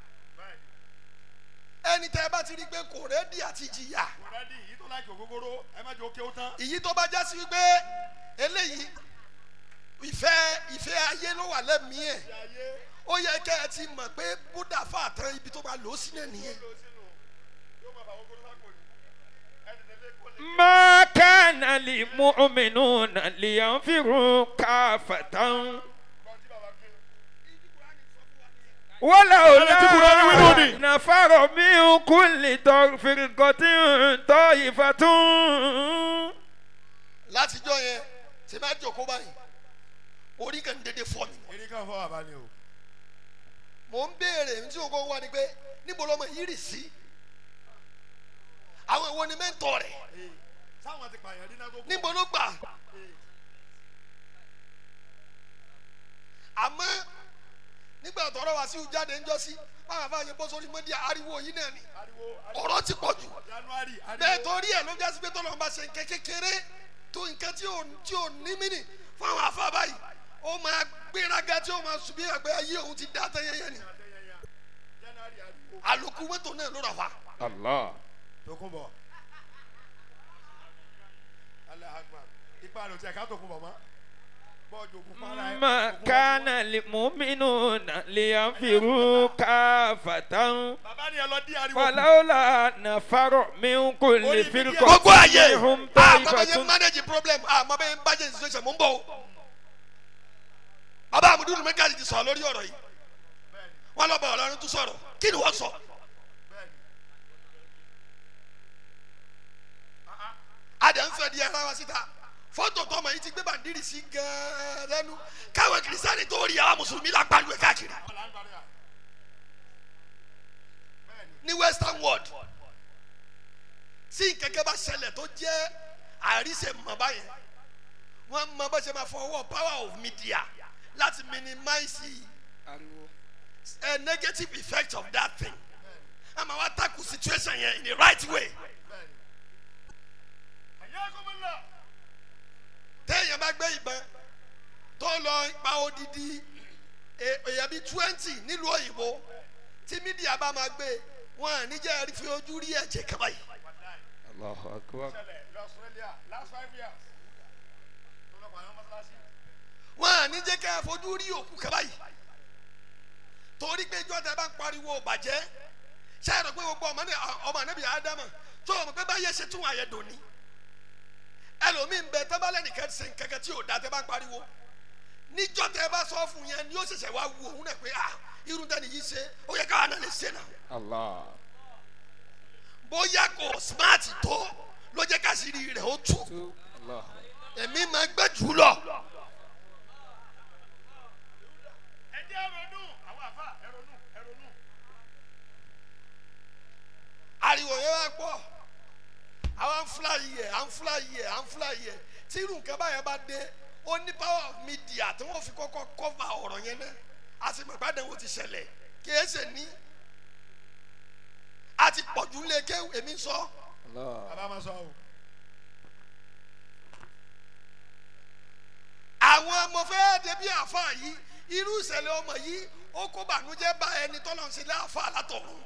ẹni tẹ́ ẹ bá ti rí i pé kò rẹ́dí àti jìyà kòrẹ́dì yìí tó láì ògógóró ẹ má jẹ́ òkè ó tán. ìyí tó bá já sí wípé eléyìí ìfẹ́ ìfẹ́ ayé ló wà lẹ́mìí ẹ̀ ó yẹ kẹ́ ẹ ti mọ̀ pé búdà fàtàn ibi tó bá lò ó sílẹ̀ nìyẹn yóò máa bá ògógóró sáko ni. ما كان للمؤمنون لينفروا كافة ولولا نفر من كل فرقة طائفة látijọ́ yẹn tí bá jòkó báyìí orí kan dédé fọ́ mi. eré kan fọ́ bàbá ni o. mò ń béèrè tí o kò wá ni pé níbo lọmọ yìí rì sí àwọn ìwo ni mẹ́ńtọ̀ rẹ̀ sáwọn ti pààyàn dín náà tó kù. níbo ló gbà àmọ́ nígbà tọrọ wá sí jáde ńjọ́ sí báwọn afáàyè bọ́ sórí mọ́díà ariwo yìí náà ni ariwo ọ̀rọ̀ ti pọ̀ jù january ariwo. bẹ́ẹ̀ torí ẹ̀ ló jásí pé tọ́lọ́ bá ṣe nǹkan kékeré tó nǹkan tí ò tí ò ní mí nì fún àwọn afá báyìí ó máa gbéraga tí ó máa sùn bí àgbẹ̀ ayé òun ti dá tẹ́yẹ́yẹ́ ni january ariwo. àlòkù mọ́tò náà ló rà wá. الله tokunbọ alahagba ipa rẹ o ti ẹ ká tokunbọ mọ bọọdù òkú para ẹ. ما كان للمؤمنون لينفروا كافة bàbá ni ẹ lọ dí ariwo. فلولا نفر من كل فرقة gbogbo ayé منهم àmọ́ bẹ́ẹ̀ yẹn طائفة manage problem àmọ́ bẹ́ẹ̀ yẹn budget situation mò ń bọ̀ o. bàbá àmúdúró mẹ́kàlì ti sọ̀rọ̀ lórí ọ̀rọ̀ yìí wọ́n lọ bọ̀ ọ̀lọ́run tún sọ̀rọ̀ kí ni wọ́n sọ. adà ń fẹ́ di ara wa síta fọ́tò tọmọ yìí ti gbé bàndírì sí gan-an lẹ́nu káwọn kìrìsìtánì tó rí àwọn mùsùlùmí la pariwo ẹ̀ káàkiri ní western world tí nkẹ́kẹ́ bá ṣẹlẹ̀ tó jẹ́ àríṣe mọ̀ báyẹn wọ́n mọ bó ṣe máa fọwọ́ power of media láti minimize a negative effect of that thing ẹ máa wá tackle situation yẹn in the right way téèyàn bá gbé ìbọn tó lọ pa odidi e- èèyàn bíi twenty nílùú òyìnbó tí mídíà bá máa gbé wọn à ní jẹ́ fi ojú rí ẹ̀jẹ̀ kaba yìí. الله أكبر wọn à ní jẹ́ ká fojú rí òkú kaba yìí torí pé ìjọ tẹ bá ń pariwo bàjẹ́ ṣáà rẹ pé gbogbo ọmọ ní ọmọ ànábì ádámà tó o mọ̀ pé báyẹ̀ ṣe tún àyẹ̀ dòní ẹlòmíín bẹ tẹ́ bá lẹ́nìkan ṣe nǹkankan tí ò da tẹ́ bá ń pariwo níjọ́ tẹ́ bá sọ fún yẹn ni ó ṣẹ̀ṣẹ̀ wá wu òun náà pé ah irun tẹ́ni yìí ṣe ó yẹ káwa náà lè ṣe náà الله bóyá kò smart tó ló jẹ́ ká sì rí rẹ̀ ó tú الله èmi máa gbẹ́ jù lọ. ariwo yẹn wá pọ̀ àwọn fúlà yìí ẹ̀ à ń fúlà yìí ẹ̀ à ń fúlà yìí ẹ̀ tí irú nǹkan báyẹn bá dé ó ní power of media tí wọ́n fi kọ́kọ́ cover ọ̀rọ̀ yẹn náà a sì mọ̀ ìpàdé wo ti ṣẹlẹ̀ kí ẹ ṣe ní a ti pọ̀jù lé ké èmi sọ الله bàbá ma sọ o. àwọn ọmọ fẹ́ débi àfa yìí irú ìṣẹ̀lẹ̀ ọmọ yìí ó kó bànújẹ́ bá ẹni tọ́lọ́ ń ṣe láàfà látọ̀run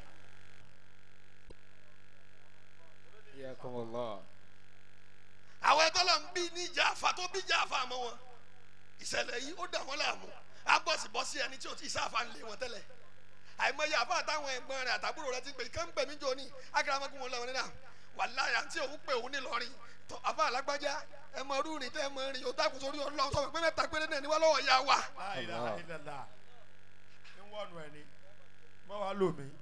حياكم الله àwọn ẹtọ́lọ́ ń bí níjà àfa tó bí jà àfa mọ́ wọn ìṣẹ̀lẹ̀ yìí ó dà wọ́n láàmú agbọ́sibọ́sí ẹni tí o ti sáfà ń lé wọn tẹ́lẹ̀ àìmọye àfa àtàwọn ẹ̀gbọ́n rẹ̀ àtàbúrò rẹ̀ ti pè kán pè mí jọ ní agaramakun wọn lọ́wọ́ nínú wàláyà tí òun pè òun nílọrin tó àfa alágbájá ẹ mọ rúurin tẹ ẹ mọ rin o dákun sórí ọlọ́run sọ pé mẹ́ta péré náà ni wá lọ́wọ́ ya wa. láìláha ìlàlá ń wọnú ẹni mọ wàá lò mí.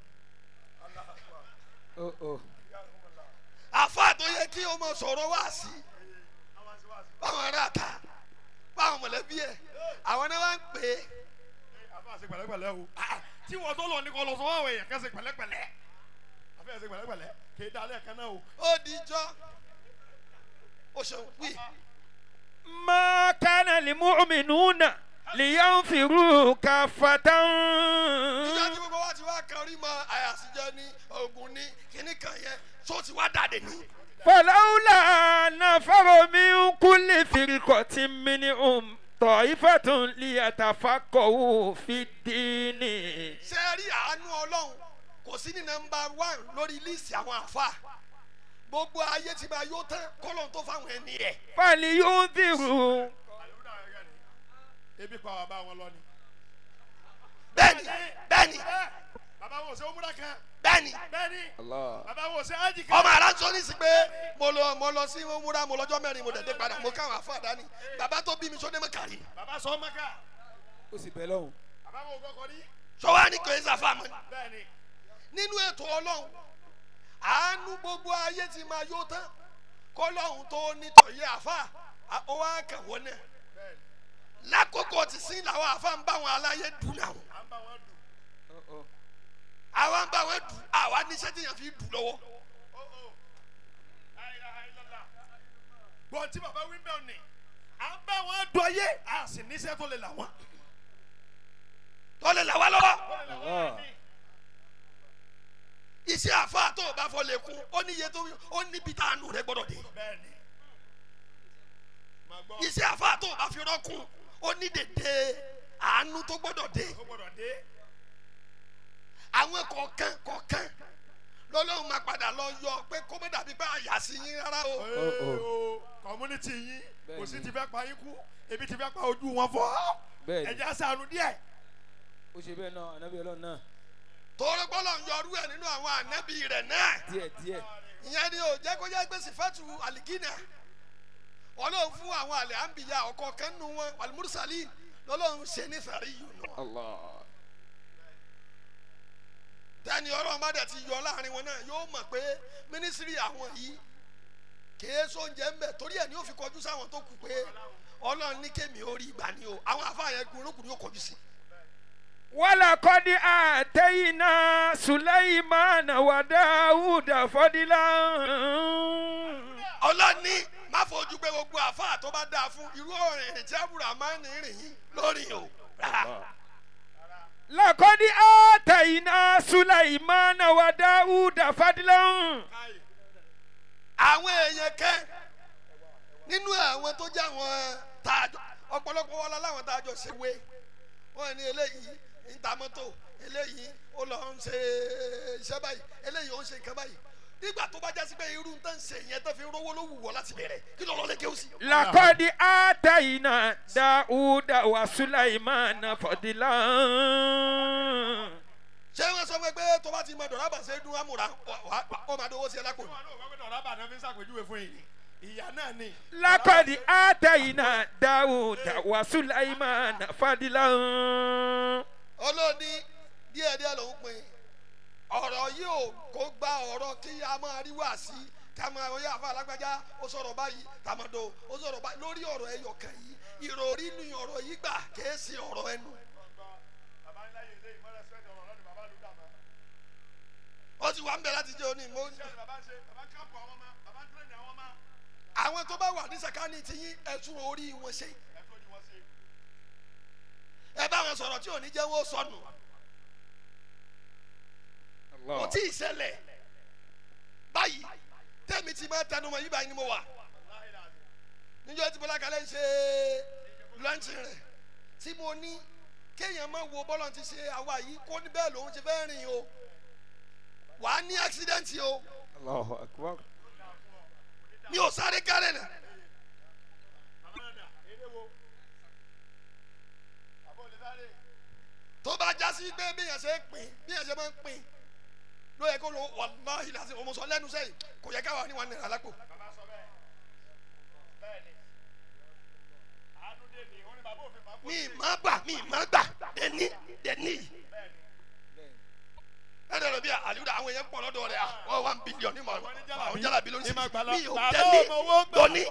أوه أوه àfa tó yẹ kí o mọ sọ̀rọ̀ wá sí báwọn ará ta báwọn mọ̀lẹ́bí ẹ̀ àwọn náà wá ń pè é àfa àṣẹ pẹ̀lẹ́pẹ̀lẹ́ o Ah, tí wọ́n tó lọ ní kọ́ lọ sọ fún àwọn èèyàn kẹsẹ̀ pẹ̀lẹ́pẹ̀lẹ́ àfa àṣẹ pẹ̀lẹ́pẹ̀lẹ́ kì í dalẹ̀ kan náà o. ó dijọ́ ó ṣeun wí. ما كان للمؤمنون لينفروا كافة ìjọ tí gbogbo wa ti wá kan rí mọ àyàsíjẹ ní ogun ní kíní kan yẹn tó ti wá dàdé ní. فلولا نفر من كل فرقة منهم طائفة ليتفقهوا في الدين ṣé ẹ rí àánú ọlọ́run kò sí ní nọmba one lórí líìsì àwọn àfa gbogbo ayé ti máa yó tán kọ́lọ́n tó fáwọn ẹni ẹ̀. فلينذروا ebi pa bàbá wọn lọ ni. bẹ́ẹ̀ni bẹ́ẹ̀ni bàbá wo ṣe omúra kan bẹ́ẹ̀ni bẹ́ẹ̀ni Allah. bàbá wo ṣe ájì kan ọmọ aránsọ ní sí pé mo lọ mo lọ sí múra mo lọ́jọ́ mẹ́rin mo dẹ̀dẹ̀ padà mo káwọn afọ àdáni bàbá tó bí mi sódé mọ́ kàrí bàbá sọ maka ó sì bẹ̀ lọ́hùn. bàbá wo kọkọ rí sọwọ́ ní kò é sàfà mọ́ bẹ́ẹ̀ni nínú ètò ọlọ́run àánú gbogbo ayé ti máa yó tán kọ́lọ́hún tó nítọ̀ yé àfà ó wá kẹwọ́ náà lákòókò tí sí làwọn àfà ń bá wọn aláyé dùn náà à ń bá wọn dùn Ó, ó. àwa ń bá wọn dùn àwa níṣẹ́ tí yẹn fi dùn lọ́wọ́ ó ó ayélujára gbọ́n tí bàbá wí bẹ́ẹ̀ ni à ń bá wọn dùn ayé a sì níṣẹ́ tó lè là wọ́n. tó lè là wá lọ́wọ́ Allah. iṣẹ́ àfà tó o bá fọ́ lè kún ó níye tó ó níbi tá àánú rẹ gbọ́dọ̀ dé bẹ́ẹ̀ni màá gbọ́ iṣẹ́ àfà tó o bá fi rọ́kùn ó ní dèdè àánú tó gbọ́dọ̀ dé ó gbọ́dọ̀ dé àwọn kọ̀ọ̀kan kọ̀ọ̀kan lọ́lọ́run máa padà lọ yọ pé kó má dàbí pé àyà sí yín rárá o. ooo community yín kò sí Bẹ́ẹ̀ni. ti fẹ́ pa yín kú ebi ti fẹ́ pa ojú wọn fọ́ Bẹ́ẹ̀ni. ẹ̀jẹ̀ sànù díẹ̀ ó ṣe bẹ́ẹ̀ náà ànábì ọlọ́run náà torí gbọ́dọ̀ ń yọrú ẹ̀ nínú àwọn ànábì rẹ̀ náà díẹ̀ díẹ̀. ìyẹn ni ò jẹ́ kó jẹ́ pé sífẹ́tù àlìkínà ọlọ́run fún àwọn àlẹ́ àǹbìyà ọkọ̀ kan nù wọn àlùmúrúsálì lọ́lọ́run ṣe ní fẹ̀rí yìí nù. Allah. tẹ́ni ọlọ́run bá dẹ̀ ti yọ láàrin wọn náà yóò mọ̀ pé mínísírì àwọn yìí kìí sóúnjẹ ń bẹ̀ torí ẹ̀ ni ó fi kọjú sáwọn tó kù pé ọlọ́run ní kémi ó rí ìgbà ni o àwọn afáàyàn gbòórókùn yóò kọjú sí i. ولقد آتينا سليمان وداود فضلا ọlọ́ni má fojú pé gbogbo àfáà tó bá dáa fún irú ọ̀rìn ìrìn tí àbúrò máa ń rìn yín lórí o. rárá. لقد آتينا سليمان وداود فضلا àwọn èèyàn kẹ́ nínú àwọn tó jẹ́ àwọn tààjọ ọ̀pọ̀lọpọ̀ wọn láwọn tààjọ ṣe wé wọn ní eléyìí ń ta mọ́tò eléyìí ó lọ ń ṣe iṣẹ́ báyìí eléyìí ó ń ṣe nǹkan báyìí nígbà tó bá jásí pé irú tó ń ṣe yẹn tó fi rówó ló wù wọ́ láti bẹ̀rẹ̀ kí ló lọ lé kéwù sí. لقد آتينا داود وسليمان فضلا ṣé wọn sọ fún ẹ pé tó bá ti mọ dọ̀rọ̀ àbàṣẹ dún àmúra ó máa dówó sí ẹ lápò. wọn náà gbọ́dọ̀ rábà náà fi ń ṣàpèjúwe fún yìí ìyá náà ni لقد آتينا داود وسليمان فضلا olóòní díẹ̀díẹ̀ ló ń pin ọ̀rọ̀ yìí ò kó gba ọ̀rọ̀ kí a máa rí wá sí ká máa oyè àfa alágbájá ó sọ̀rọ̀ báyìí tàmọ̀dò ó sọ̀rọ̀ báyìí lórí ọ̀rọ̀ ẹyọ kan yìí ìròrí ni ọ̀rọ̀ yìí gbà kìí ṣe ọ̀rọ̀ ẹnu bàbá ńlá yìí lé ìmọ̀lẹ́ sẹ́ni ọ̀rọ̀ lọ́dún bàbá ló dàmọ́ ó ti wà ń bẹ láti jẹ́ òní mo iṣẹ́ ni bàbá ń ṣe bàbá ń káàpọ̀ àwọn ọmọ bàbá ń tẹ́lẹ̀ àwọn ọmọ àwọn tó bá wà ní sàkání ti yín ẹ̀tún orí wọn ṣe ẹ tó ni wọ́n ṣe ẹ bá wọn sọ̀rọ̀ tí ò ní jẹ́ wọ́n sọnù kò Allah. tí ì ṣẹlẹ̀ báyìí tẹ́mi ti máa tẹnu mọ́ yí báyìí ni mo wà níjọ́ tí bọ́lá kalẹ̀ ń ṣe lọ́ǹtì rẹ̀ tí mo ní kéèyàn máa wo bọ́lọ̀ ti ṣe àwa yìí kó ní bẹ́ẹ̀ lòun ti fẹ́ rìn o wàá ní àksidẹ́ǹtì o Allahu akbar. mi ò sáré kárẹ̀ nà bàbá náà dà eré wo àbọ̀ olè sáré tó bá já sí pé bí yẹn ṣe ń pín bí yẹn ṣe máa ń pín ló yẹ kó lo wàláhì làásì ọmọ sọ lẹ́nu sẹ́yìn kò yẹ káwa ní wà ní àlápò bàbá sọ bẹ́ẹ̀ bẹ́ẹ̀ ni àánú dé ni wọ́n ní bàbá òfin bàbá mi má gbà mi má gbà dẹni dẹni ẹ dẹ̀ lọ bí àlùdà àwọn èèyàn pọ̀ lọ́dọ̀ rẹ̀ àwọn one billion ní ma àwọn jálàbí lórí sí mi ò dẹni dọ́ni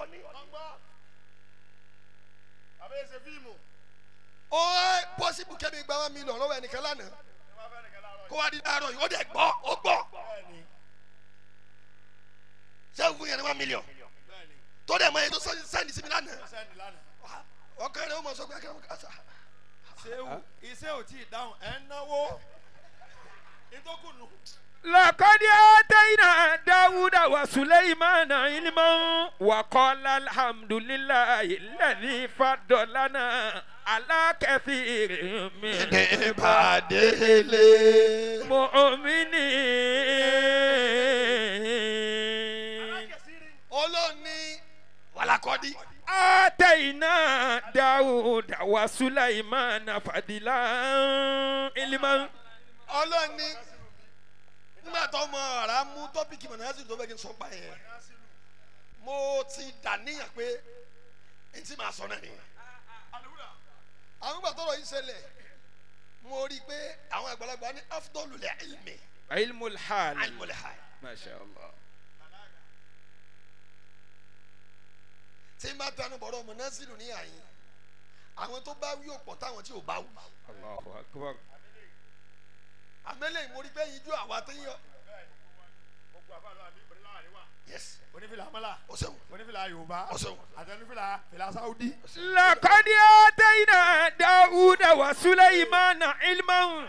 bàbá yẹn ṣe fíìmù ó pọ́sibù kẹ́mi gba one million lọ́wọ́ ẹnìkan lánàá ní wọ́n fẹ́ nìkan láàárọ̀ kó wá di láàárọ̀ yìí ó dẹ̀ gbọ́ ó gbọ́ bẹ́ẹ̀ ni sẹ́wọ̀n fún yẹn ní one million bẹ́ẹ̀ ni tó dẹ̀ mọ èyí tó sẹ́ni sí mi lánàá sẹ́ni lánàá ọkàn rẹ̀ ó mọ̀ sọ pé akẹ́rẹ́ kàṣà ṣéwù iṣẹ́ ò tí ì dáhùn ẹ̀ ń náwó ìtókùnù لقد آتينا داود وسليمان علما وقال الحمد لله الذي فضلنا على كثير من ìbàdélé. المؤمنين olóòní wàlàkọ́dí آتينا داود وسليمان فضلا علما ọlọ́ni nígbà tó ọmọ ara mú tọ́pìkì mọ̀nàásì tó fẹ́ kí n sọ pa yẹn mo ti dà níyàn pé n ti máa sọ náà nìyẹn àwọn ìgbà tọrọ yìí ṣẹlẹ̀ mo rí i pé àwọn àgbàlagbà ní afdolulẹ̀ ilmi ilmul hal alimọ̀lẹ̀ masha allah tí n bá tanu bọ̀rọ̀ mọ̀nàásì ní àyìn àwọn tó bá wí òpọ̀ táwọn tí ò bá wù allahu akbar àmẹ́lẹ̀ mo rí i pé yíjú àwa tó yọ yes onífìlà amala o ṣeun onífìlà yorùbá Ọ̀ṣun. àti onífìlà fìlà sáwùdí. لقد آتينا داود وسليمان علما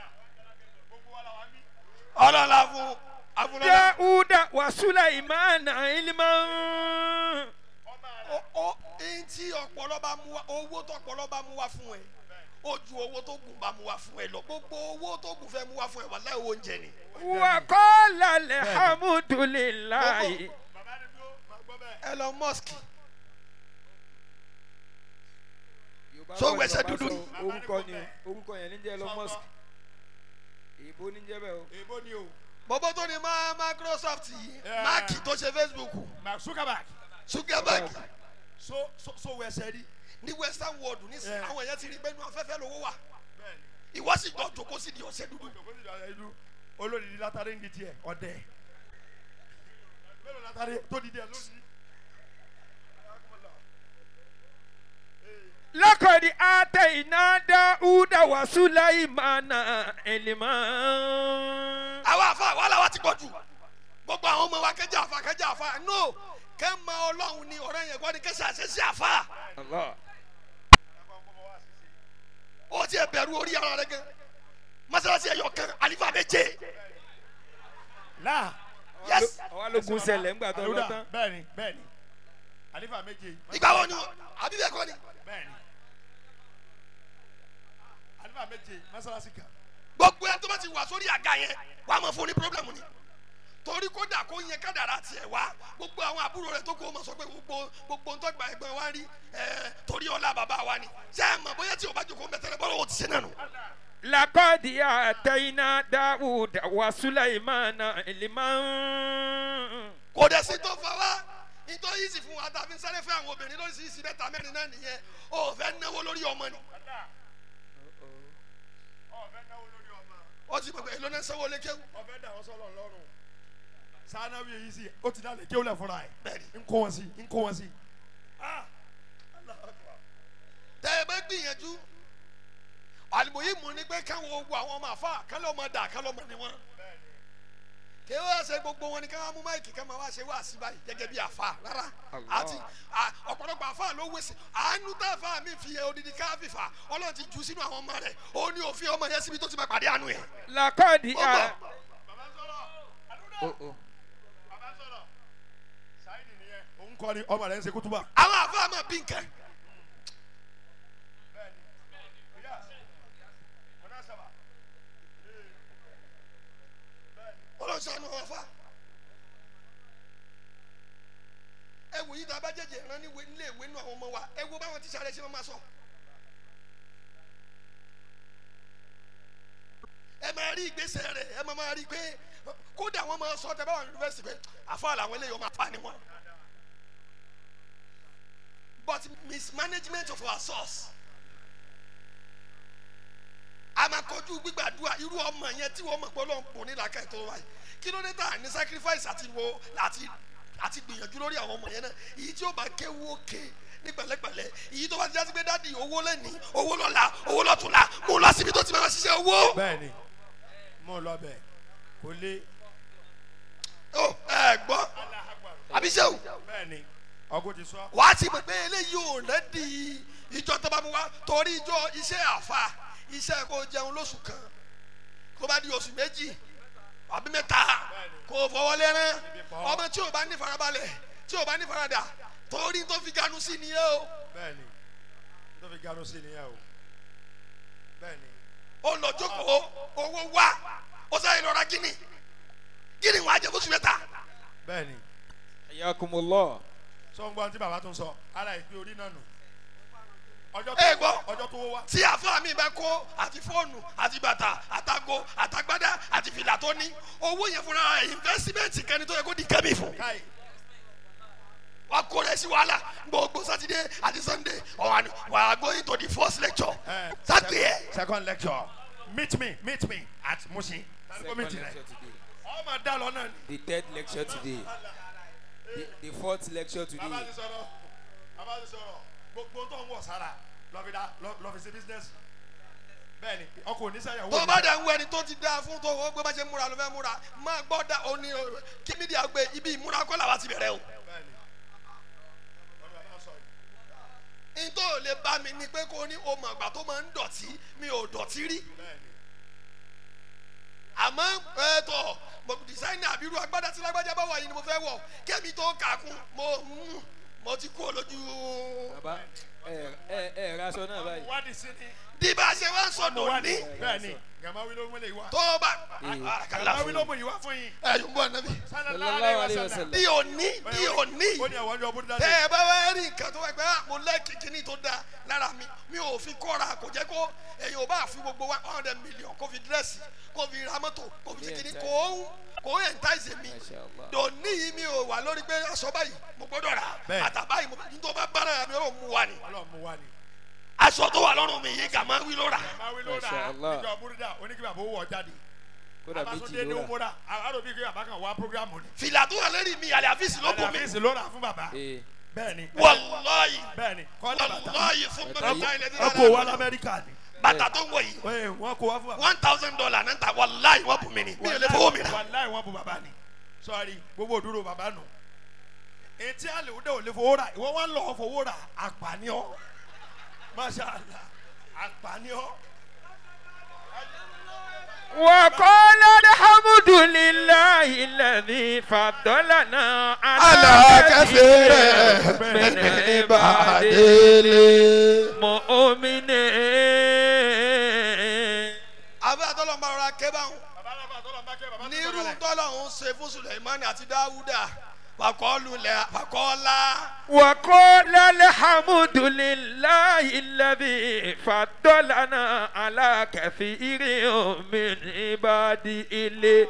ọlọ́la fún afúnlọ́lá داود وسليمان علما ó ẹni tí ọpọlọ bá mú wa owó tó ọpọlọ bá mú wa fún ẹ ó ju owó tó gùn bá mú wa fún ẹ lọ gbogbo owó tó gùn fẹ́ mú wa fún ẹ wà láì oúnjẹ ni. وقال الحمد لله Elon Musk So wẹsẹ̀ dúdú ni. orúkọ ni orúkọ yẹn ní jẹ́ Elon Musk èèbó ní jẹ́ bẹ́ẹ̀ o. èèbó ni o bọ́bọ́ tó ní má Microsoft yìí Yeah. máàkì tó ṣe Facebook mark zuckerberg Zuckerberg so so so wẹsẹ rí. ní Western world nísìnyí Yeah. àwọn èèyàn ti rí pé inú afẹ́fẹ́ lówó wà ìwọ sì jọ jòkó sí di ọ̀sẹ̀ dúdú. olórí látàrí ní tiẹ̀ ọ̀dẹ̀ mélòó látàrí tó di díẹ̀ lónìí. لقد آتينا داود وسليمان علما àwa àfa wàhálà wa ti pọ̀ jù gbogbo àwọn ọmọ wa kẹjẹ àfa kẹjẹ àfa no kẹ mọ ọlọ́run ni ọ̀rẹ́ yẹn gbọ́ ni kẹsì àṣẹṣe àfa الله ó ti ẹ̀ bẹ̀rù orí ara rẹ gan masalasi ẹ̀yọ kan alifa bẹ jẹ láà yes àwa ló gun sẹlẹ̀ ńgbà tó lọ àlùdà tán. bẹ́ẹ̀ni bẹ́ẹ̀ni àlífà méje ìgbà wo ni àbí bẹ́ẹ̀ kọ́ ni bẹ́ẹ̀ni àlífà méje mọ́sálásí kan gbogbo ẹ tó bá ti wà sórí àga yẹn wàá mọ̀ fún ní pírọ́blẹ̀mù ni torí kódà kó yẹn kádàrá tiẹ̀ wá gbogbo àwọn àbúrò rẹ tó kó o mọ̀ sọ pé gbogbo gbogbo ntọ́ gba ẹgbẹ́ wa rí ẹ torí ọlá bàbá wa ni ṣé ẹ mọ̀ bóyá tí o bá jókòó mẹ́tẹ́rẹ́ bọ́lá o ti ṣe nánu. لقد آتينا داود وسليمان علما kò dẹ̀ sí tó fa wá nítorí yìí sì fún wa tàbí sáré fẹ́ àwọn obìnrin lórí sí ìsìn mẹ́ta mẹ́rin náà nìyẹn o fẹ́ náwó lórí ọmọ ni ọ̀fẹ́ náwó lórí ọmọ ó ti mọ̀ pé èlò náà sanwó lékéwù ọ̀fẹ́ dà wọ́n sọ́lọ̀ lọ́rùn sánáwó yìí sí ó ti dálé kí ó lẹ̀ fúnra ẹ̀ Bẹ́ẹ̀ni. ń kó wọn sí ń kó wọn sí. Ah! Allahu Akbar. tẹ́ ẹ bá gbìyànjú àlùbọ̀yé mú ni pé káwọn ogun àwọn ọmọ àfa kálọ̀ ọmọ dà kálọ̀ ọmọ ni wọn kí wọ́n ṣe gbogbo wọn ni ká wọ́n mú máìkì ká máa wá ṣe wá sí báyìí gẹ́gẹ́ bí àfa rárá Allah. àti à- ọ̀pọ̀lọpọ̀ àfa ló wé sí àánú tá àfa mi fi yẹ odidi káfífà ọlọ́run ti jù sínú àwọn ọmọ rẹ̀ ó ní òfin ọmọ yẹn síbi tó ti máa pàdé àánú yẹn. لقد Ó آ... bọ̀. bàbá sọ̀rọ̀ àlùdà Oh, oh. bàbá sọ̀rọ̀ sáyidì nìyẹn òun kọ́ ni ọmọ rẹ̀ ń ṣe kútúbà. àwọn àfa máa bí nǹkan ọlọ́run ṣàánú àwọn àfa. ẹ wò yí tá a bá jẹjẹ ìran ní ìwé- nílé ìwé nínú àwọn ọmọ wa ẹ wo báwọn tíṣà rẹ ṣe máa máa sọ. ẹ máa rí ìgbésẹ̀ rẹ̀ ẹ máa máa rí i pé kódà wọ́n máa sọ tẹ báwọn yunifásitì pé àfa làwọn eléyìí ọmọ àfa ni wọn. but mismanagement of our source a máa kọjú gbígbàdúrà irú ọmọ yẹn tí wọ́n mọ̀ pé ọlọ́run kò ní làákàyè tó wáyé kí ló dé tà ní sacrifice àti wo àti àti gbìyànjú lórí àwọn ọmọ yẹn náà èyí tí ó bá kéwú òkè ní pẹ̀lẹ́pẹ̀lẹ́ èyí tó bá ti jásí pé dáàdi owó lẹ́ni owó lọ́la owó lọ́tùnla mo lọ síbi tó ti máa ṣiṣẹ́ owó. bẹ́ẹ̀ni mo lọ bẹ kò lé ó ẹ gbọ́ àbíṣẹ́wò bẹ́ẹ̀ni ọgùn ti sọ. wàá ti mọ̀ pé eléyìí ò rẹ́dì ìjọ tó bá mu wá torí ìjọ iṣẹ́ àfa iṣẹ́ kó jẹun lóṣù kan kó bá di oṣù méjì àbí mẹ́ta kó fọwọ́ lẹ́rán ọmọ tí ò bá ní farabalẹ̀ tí ò bá ní faradà torí tó fi ganu sí ni yẹ o bẹ́ẹ̀ni tó fi gano sí nìyẹn o bẹ́ẹ̀ni ó lọ jókòó owó wá ó sáré lọ ra gíní gíní wàá jẹ fóṣù mẹ́ta bẹ́ẹ̀ni حياكم الله sọ ń gbọ́ tí bàbá tó ń sọ ara ìpín orí náà nù ọjọ́ ẹ tó gbọ́ ọjọ́ tó wá. tí àfáà mi bá kó àti fóònù àti bàtà àtago àtagbádá àti fìlà tó ní owó yẹn fúnra rẹ̀ investment kan ní tó yẹ kó di kẹ́mi fún káyì wa kó rẹ̀ sí wàhálà gbogbo sátidé àti sunday ọ̀hún wà á going to the first lecture Eh, sátidé ẹ̀ second lecture meet me meet me at Mushin. tani ko meet Second rẹ lecture today. ọmọ dá lọ náà ni. The third lecture today. The, the fourth lecture bàbá today. ti sọ̀rọ̀ bàbá ti sọ̀rọ̀ gbogbo tó ń wọ̀ sára lọ́fi dá lọ́fi sí business bẹ́ẹ̀ni ọkọ̀ oníṣẹ́yàwó tó bá dẹ̀ ń wọ ẹni tó ti dáa fún tó o gbé bá ṣe múra ló fẹ́ múra máa gbọ́ da òní kí mídíà gbé ibi ìmúra kọ́ làwa ti bẹ̀rẹ̀ o. bẹ́ẹ̀ni wọ́n ní bàbá sọ yìí n tó lè bá mi ni pé kó ní o mọ̀ àgbà tó máa ń dọ̀tí mi ò dọ̀tí rí bẹ́ẹ̀ni àmọ́ ẹ̀ẹ́tọ̀ mo dísáínà àbírú agbádá tí lágbájá bá wà yìí ni mo fẹ́ wọ̀ kẹ́mi tó kà kún mo mm, mo ti kú olójú. Bàbá ẹ ẹ ẹ raṣọ náà báyìí. wádìí sí ni bí bá a ṣe wá ń sọ mo dòní wádìí bẹ́ẹ̀ni gàmáwí ló múlẹ̀ ìwà tó bá Eh. àkàlà gàmáwí fún ló mú ìwà fún yín ẹ̀yìn bọ̀ nàbí. Sallallahu alayhi wa sallam. di òní di òní ó ní àwọn ọjọ́ búrúdá tẹ ẹ bá wá rí nǹkan tó wá pé ah, mo lẹ́ẹ̀kì kíní tó dáa lára mi mi ò fi kọ́ra kò jẹ́ kó ẹ̀yin ò bá fi gbogbo one hundred million kó fi dírẹ́sì kó fi ra mọ́tò kó fi ṣe kíní kò ń kò ń ẹ̀ńtáìsì mi Masha Allah. dòní yìí mi ò wà lórí pé aṣọ báyìí mo gbọ́dọ̀ rà Bẹ́ẹ̀. àtà báyìí mo ní tó bá bára mi ò mú wa ni ọlọ́run mú wá ni aṣọ tó wà lọ́rùn mi yìí kà máa wí ló rà gàmáwí ló rà Masha Allah. níjọ búrúdá oníkìbà bó wọ̀ jáde Kódà abasunde méjì ní ló rà. umura àròbí kí bàbá kan wá programu ni fìlà tó wà lórí mi àlẹ́ àfíìsì ló bù mí àdàfíìsì ló rà fún bàbá Ee bẹ́ẹ̀ni wàláyì bẹ́ẹ̀ni kọ́lá bàtà wàláyì fún Bàtà mi yìí- ọkọ̀ wa lamẹ́ríkà ni bàtà tó ń wọ̀ yìí Ee, wọ́n kó wá fún bàbá one thousand dollar náà ta wàláyì wọ́n bù mí ni mi ò lè fowó mi rà. wàláì wọ́n bu bàbá ni sọ́ọ́rì gbogbo òdúró bàbá nù etí àlè òde ò lè fowó rà ìwọ wọn lọ fowó rà àpàníọ́ masha allah àpàníọ́ وقال الحمد لله الذي فضلنا على كثير من عباده المؤمنين المؤمنين abẹ́ àtọ́lọ́ máa ra ké báwọn bàbá náà tó lọ bá kẹ́ bàbá tó nírú lọ bẹ̀rẹ̀. tọ́lọ́hún ṣe fún suleimani àti dáwúdà fàkọ́lùlẹ̀ fàkọ́lá وقال الحمد لله الذي فضلنا على كثير من عباده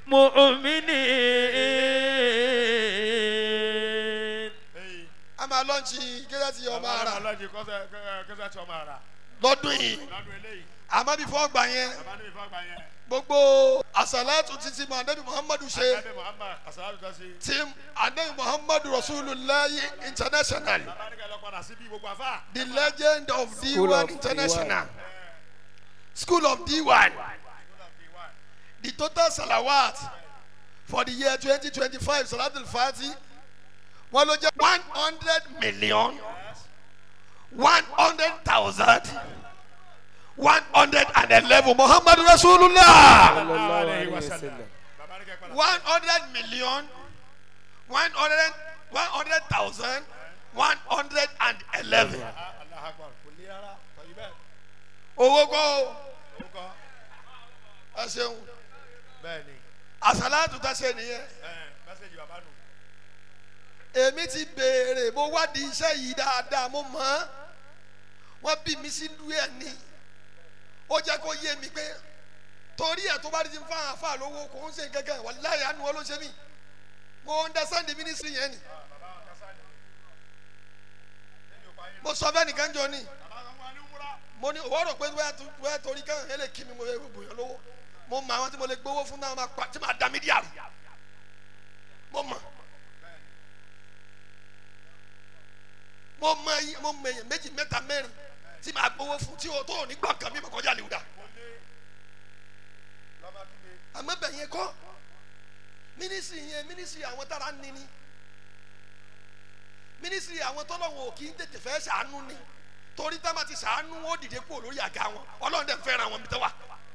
المؤمنين Ee, a máa lọ́ọ̀nchì kẹ́sẹ̀tì ọmọ bàbá ara náà lọ́jì kọ́sẹ̀ kọ́sẹ̀ tí ọmọ ara lọ́dún yìí lọ́dún eléyìí àmọ́ bí fọ́ gbà yẹn bàbá níbi fàgbà yẹn gbogbo àṣàlátù títí mọ anabi muhammadu ṣe Ànábì Muhammad asalaatu ta se tí anabi muhammadu rasulullahi international bàbá ní ká lọ padà síbi gbogbo àfa the legend of School d1 of international school of d1 the total salawat for the year 2025 salatul fati wọn ló jẹ one hundred million one hundred thousand one hundred and eleven muhammadu rasulullah sallallahu alayhi alayhi wa wa sallam. sallam. bàbá ní ká padà one hundred million one hundred one hundred thousand one hundred and eleven Allahu Akbar kò lé rárá tọ́jú bẹ́ẹ̀ owó kọ́ o ó kọ́ ẹ ṣeun bẹ́ẹ̀ ni àṣàlátù tá ṣe nìyẹn ẹ̀ mẹ́sẹ̀gì bàbá nù. èmi ti béèrè mo wádìí iṣẹ́ yìí dáadáa mo mọ̀ ọ́n wọ́n bí mi sí lú ẹ̀ ní ó jẹ́ kó yé mi pé torí ẹ̀ tó bá ti ń fa àfa lówó kò ń ṣe gẹ́gẹ́ wà láyé àánú wọn ló ṣe mí mo understand the ministry yẹn ni mo sọ fẹ́ nìkan jọ ni mo ní òwò rò pé wẹ́ẹ́ torí káwọn ẹ̀ lè kí mi mo yẹ gbogbo yẹn lówó mo mọ àwọn tí mo lè gbowó fún náà máa pa tí máa da mídíà rù mo mọ̀. mo mọ iye mo mọ èèyàn méjì mẹ́ta mẹ́rin tí màá gbowó fún tí o tó ò ní gbọ́ nǹkan mi mọ̀ kọjá lè dà àmọ́ bẹ̀ yẹn kọ́ mínísírì yẹn mínísírì àwọn tára ń nini mínísírì àwọn tọ́lọ́wọ̀n ò kì í tètè fẹ́ ṣàánú ni torí tá a máa ti ṣàánú ó dìde kúrò lórí àga wọn ọlọ́run dẹ̀ fẹ́ràn wọn bí tẹ́ wà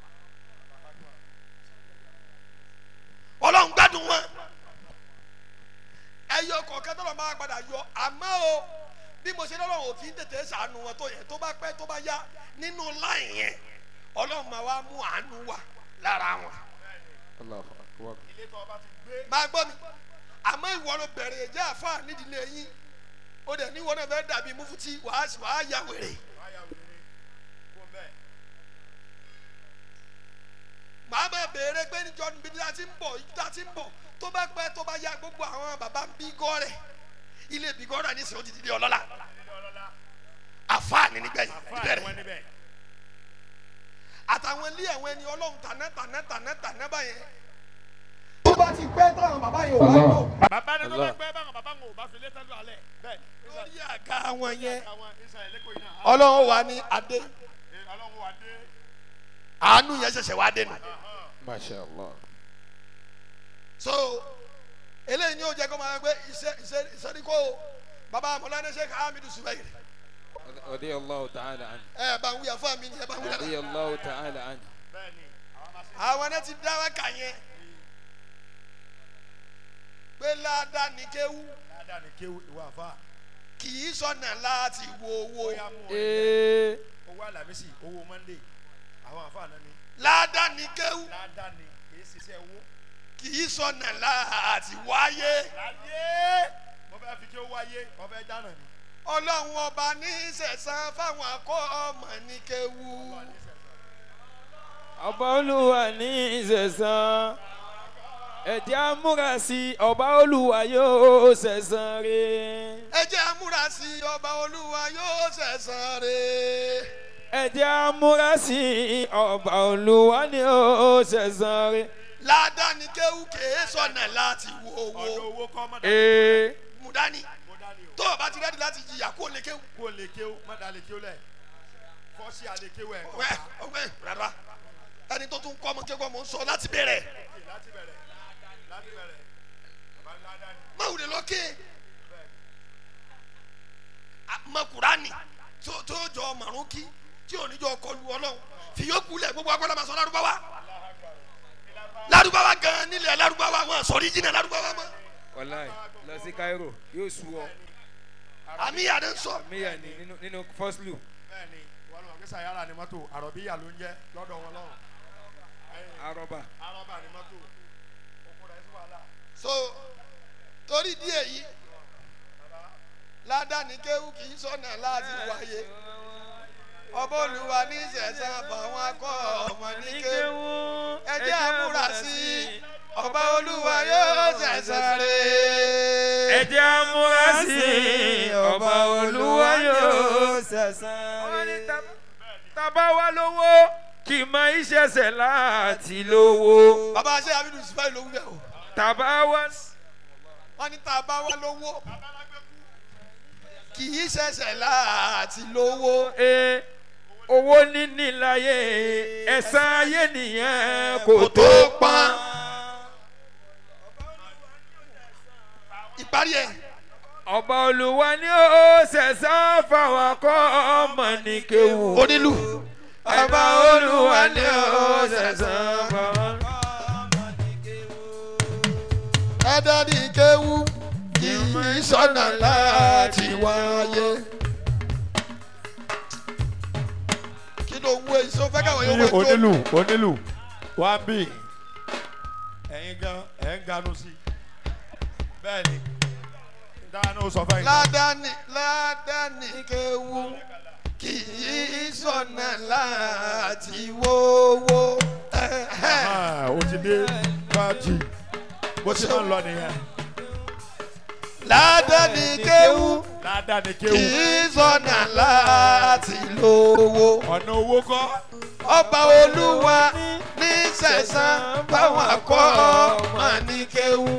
ọlọ́run gbádùn wọn ẹyọ kọ̀ọ̀kan tọ́lọ̀ máa padà yọ àmọ́ o bí mo ṣe lọ́lọ́run ò kì í tètè ṣàánú wọn tó yẹ tó bá pẹ́ tó bá yá nínú láì yẹn ọlọ́run máa wá mú àánú wá lára wọn. Allahu akbar. ilé tó ọba ti gbé máa gbọ́ mi àmọ́ ìwọ ló bẹ̀rẹ̀ ẹ̀jẹ̀ àfa nídìílé yín ó dẹ̀ ní ìwọ náà fẹ́ dàbí mufuti wàá wàá ya wèrè béèrè pé níjọ́ níbi tí a ti ń bọ̀ ibi tí a ti ń bọ̀ tó bá pẹ́ tó bá ya gbogbo àwọn bàbá ń bí gọ́rẹ̀ ilé bí gọ́rẹ̀ ní sèwọ́n ti di ọlọ́lá àfáàní nígbẹ̀yìn níbẹ̀rẹ̀ àtàwọn ilé ẹ̀wọ̀n ẹni ọlọ́run tàná tàná tàná tàná báyẹn. tó bá ti pẹ́ táwọn bàbá yẹn ò bá lò bàbá ní tó bá pẹ́ báwọn bàbá ń wò bá fi lé tẹ́lú alẹ́ bẹ́ẹ̀ lórí àga wọn yẹn àwọn ìsàlẹ̀ lẹ́kọ̀ọ́ yìí náà ọlọ́run wà ní adé ọlọ́run wà dé àánú yẹn ṣẹ̀ṣẹ̀ wá dé nù. masha allah. so eléyìí ni ó jẹ́ kó máa gbé iṣẹ́ iṣẹ́ ìsọdíkò bàbá mọ̀lánà sheikh hamidu subairi radi allahu ta'ala an. ẹ bá ń wíyà fún mi ni ẹ bá ń wíyà radi allahu ta'ala an. àwọn náà ti dá wákà yẹn pé ládàá ní kéwú dáadáa ní kéwù ìwà àfa kì í sọnà láti wo owó bóyá mú ọ ee owó àlàmísì owó mọ́ndé àwọn àfa náà ni ládàá ní kéwú dáadáa ní kìí ṣiṣẹ́ owó. kì í sọnà láti wáyé láyé mo fẹ́ fi kí ó wáyé mo fẹ́ dáná ni. ọlọ́run ọba ní sẹ̀sán fáwọn akọ́ ọmọ ní kéwú ọba olúwa ní ìṣẹ̀sán ẹ̀jẹ̀ amúrasí ọba olúwa yóò ṣẹ̀sán rẹ̀. ẹ jẹ́ amúra sí ọba olúwa yóò sẹ̀sán rẹ̀. ẹ̀jẹ̀ amúrasí ọba olúwa ni ó ṣẹ̀sán rẹ̀. ládàáni kéwú kèé sọnà láti wo ọ̀dọ̀ owó owó kọ́ mọ́ dání. ee mú dání mo dání o. tó o bá ti rẹ́dí láti jìyà kó o lè kéwú. kó o lè kéwù má dá lè kéwù lẹ̀ fọ́ọ̀sì àlè kéwù ẹ̀ kọ́ ọgbẹ́ ọgbẹ́ rárá ẹni tó tún kọ́ ọmọ kéwú ọmọ ń sọ láti bẹ̀rẹ̀ láti bẹ̀rẹ̀ láti bẹ̀rẹ̀ bàbá ńlá dání. má wùlé lọ́kẹ́ mọ kúránì tó tó jọ màrún kí tí ò ní jọ kọlu ọlọ́run fi yókù lẹ̀ gbogbo agbọ́dọ̀ máa sọ lárúbáwá lárúbáwá gan nílẹ̀ lárúbáwá wọn sọ̀rí jìnnà lárúbáwá mọ́ wàláì lọ sí cairo yóò sú ọ àmì yàrá ń sọ míyà ní nínú nínú first loop bẹ́ẹ̀ni wọn lọ gbèsè ayára ni mọ́tò àròbíyà ló ń jẹ́ lọ́dọ̀ wọn lọ́rùn. arọba arọ́bà ni mọ́tò oko rẹ̀ sí wàhálà. so torí díẹ̀ yìí ládàáni kéwú kì í sọ̀nà láti wáyé ọba olùwà ní sẹ̀sán fáwọn akọ́ ọmọ ní kéwú ẹ jẹ́ àmúra sí i ọba olúwa yóò sẹ̀sán rẹ̀. ẹ̀jẹ̀ amúrasí ọba olúwa yóò sẹ̀sán tábà wá lówó kì í máa ń ṣẹ̀ṣẹ̀ láti lówó bàbá aṣẹ́ abidu sífàì ló wí bẹ́ẹ̀ o tábà wá wọ́n ní tá a bá wá lówó kì í ṣẹ̀ṣẹ̀ láti lówó ee owó níní láyé ẹ̀sán ayé nìyẹn kò kò tó tó pọ́n. pọ́n. ìparí ẹ̀ ọba olùwà ni ó ṣẹ̀sán fáwọn akọ́ ọmọ ní kéwù. onílù ọba olùwà ni ó ṣẹ̀sán fáwọn. ẹ̀dá ní kéwú kì í sọ̀nà láti wáyé. kí ló ń wo èyí sọ fẹ́ káwọn yóò ní wọ́n jó onílù onílù wá ń bì ẹ̀yin gan ẹ̀ ń ganu sí bẹ́ẹ̀ni dáná ó sọ fẹ́ yín. ládàáni ládàáni kéwú kì í sọ̀nà láti wówó. Ah, ó ti dé pàtì bó ti máa ń lọ nìyẹn ládàáni kéwú ládàá ni kì kéwù í sọ̀nà láti lówó. ọ̀nà owó kọ́ ọba olúwa ní sẹ̀sán báwọn akọ́ ọmọ ní kéwú.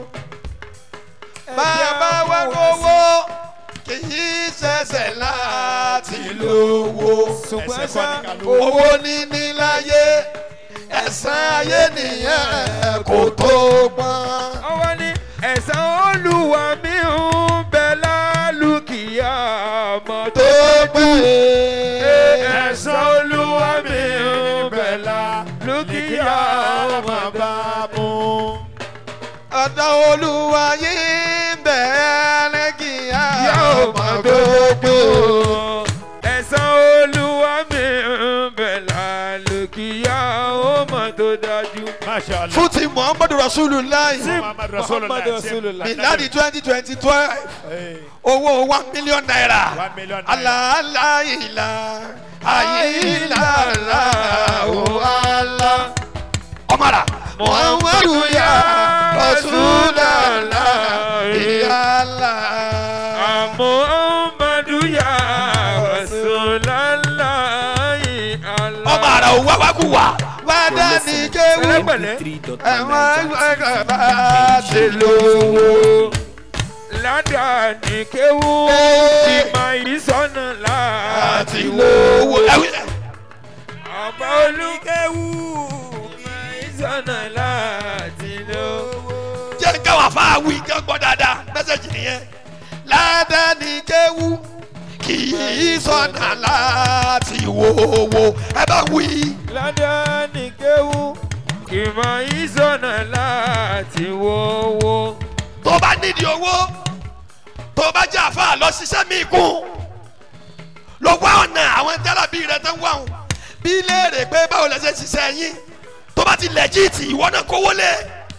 bàbá wa lówó kì í ṣẹ̀ṣẹ̀ láti lówó. ẹsẹ̀ kọ́ ní ká lówó. owó níní láyé ẹ̀sán ayé nìyẹn kò tó gbọ́n. ọwọ́ ní ẹ̀sán olùwà mi ń bẹ lálùkìyà mọ́ tó tó pé ẹ̀sán olùwà mi ń bẹ lálùkìyà mọ́ tó bá mú. ọ̀dọ̀ olúwa yìí ń bẹ̀ lẹ́kìá yóò ọmọ mọ́ tó pé. ẹ̀sán olùwà mi ń bẹ lálùkìyà mọ́ tó dájú. Masha Allah. fún ti muhammadu rasulillah Muhammad Rasulullah. Muhammad Rasulullah. miladi twenty twenty twelve Hey, owó one million naira one million naira. alaalaila ayilala o ala ọmọra muhammadu ya rasulallah ìyàlá. muhammadu ya rasulallah ọba àrà òun wá wá kú wá. wádà ní kéwù pẹ̀lẹ́pẹ̀lẹ́ ẹ̀wọ̀n ẹ̀ka bá ṣe lówó. ládàá ní kéwú ìmọ̀ ìsọ̀nà láti àti lówó. ọba olùkéwú ìmọ̀ ìsọ̀nà láti lówó. jẹ́ káwọn afáwí kí wọ́n gbọ́ dáadáa mẹ́sẹ̀jì nìyẹn. ládà ní kéwù kì í sọ̀nà láti wówó. ẹ bá wí. ládàá ní kéwú ìmọ̀ ìsọ̀nà láti wówó. tó bá nídìí owó tó bá jẹ́ àfa lọ ṣiṣẹ́ mi kún lọ wá ọ̀nà àwọn jálàbí rẹ tó ń wá wọn bí léèrè pé báwo lẹ ṣe ṣiṣẹ́ yín tó bá ti lẹ́jìtì ìwọ náà kówó lé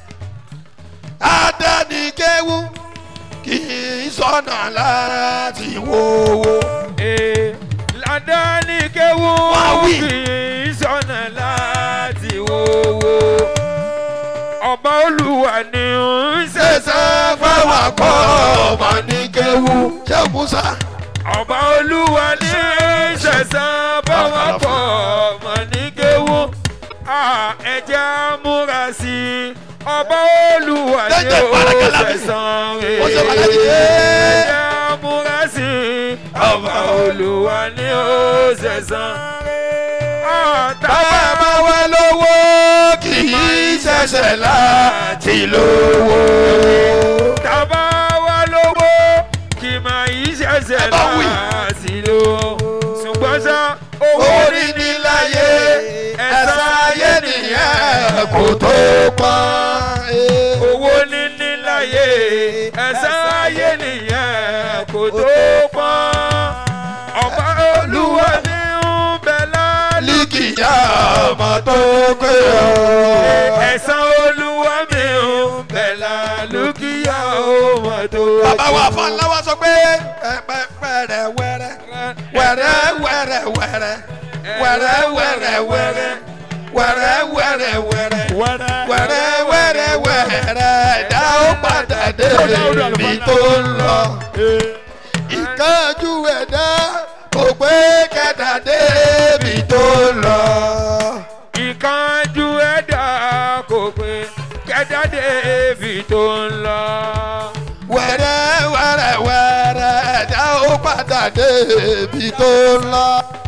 adánikéwu kì í sọ̀nà láti wówó. Ee, ládàá ní kéwú Wá wí. kì í sọ̀nà láti wówó. ọba olúwa ni ń ṣẹ̀ṣẹ̀ ṣẹ̀ṣẹ̀ fáwọn akọ́ ọmọ ní kéwu ṣé musa. ọba olúwa ní ń ṣẹ̀ṣẹ̀ báwọn kọ́ ọmọ ní kéwú. Ah, ẹ jẹ́ á múra sí i ọba olúwa ni Jẹ́jẹ́ ó Barakalami. ṣẹ̀ṣẹ̀ Ó ṣe rèé. Balaji. ẹ jẹ́ á múra sí i ọba olúwa ni ó ṣẹ̀ṣẹ̀ rèé. bàbá bá wá lówó kì í ṣẹ̀ṣẹ̀ láti lówó. Tàbá wa lówó kì máa yí ṣẹ̀ṣẹ̀ Ẹ bá wí. láti lò. Ṣùgbọ́n ṣá owó owó níní níní láyé láyé ẹ̀san ẹ̀san ayé ayé nìyẹn nìyẹn kò tó pọ́n. Owó níní láyé ẹ̀san ayé nìyẹn kò tó pọ́n. Ọba olúwa ní ń bẹ lálẹ́. líkìyà ọmọ tó pé ọ. Ẹ̀san olúwa mi ń bẹ lálùkìyà ọmọ tó bàbá wa fọláwá sọ pé pẹpẹrẹ wẹrẹ wẹrẹ wẹrẹ wẹrẹ wẹrẹ wẹrẹ wẹrẹ wẹrẹ wẹrẹ wẹrẹ wẹrẹ wẹrẹ wẹrẹ ẹ̀dá ó padà dé ibi tó ń lọ. ìkánjú ẹ̀dá kò pé kẹta dé ibi tó ń lọ. ìkánjú ẹ̀dá kò pé kẹ́dá débi tó ń lọ. wẹrẹ wẹrẹ wẹrẹ ẹ̀dá ó padà dé ibi tó ń lọ.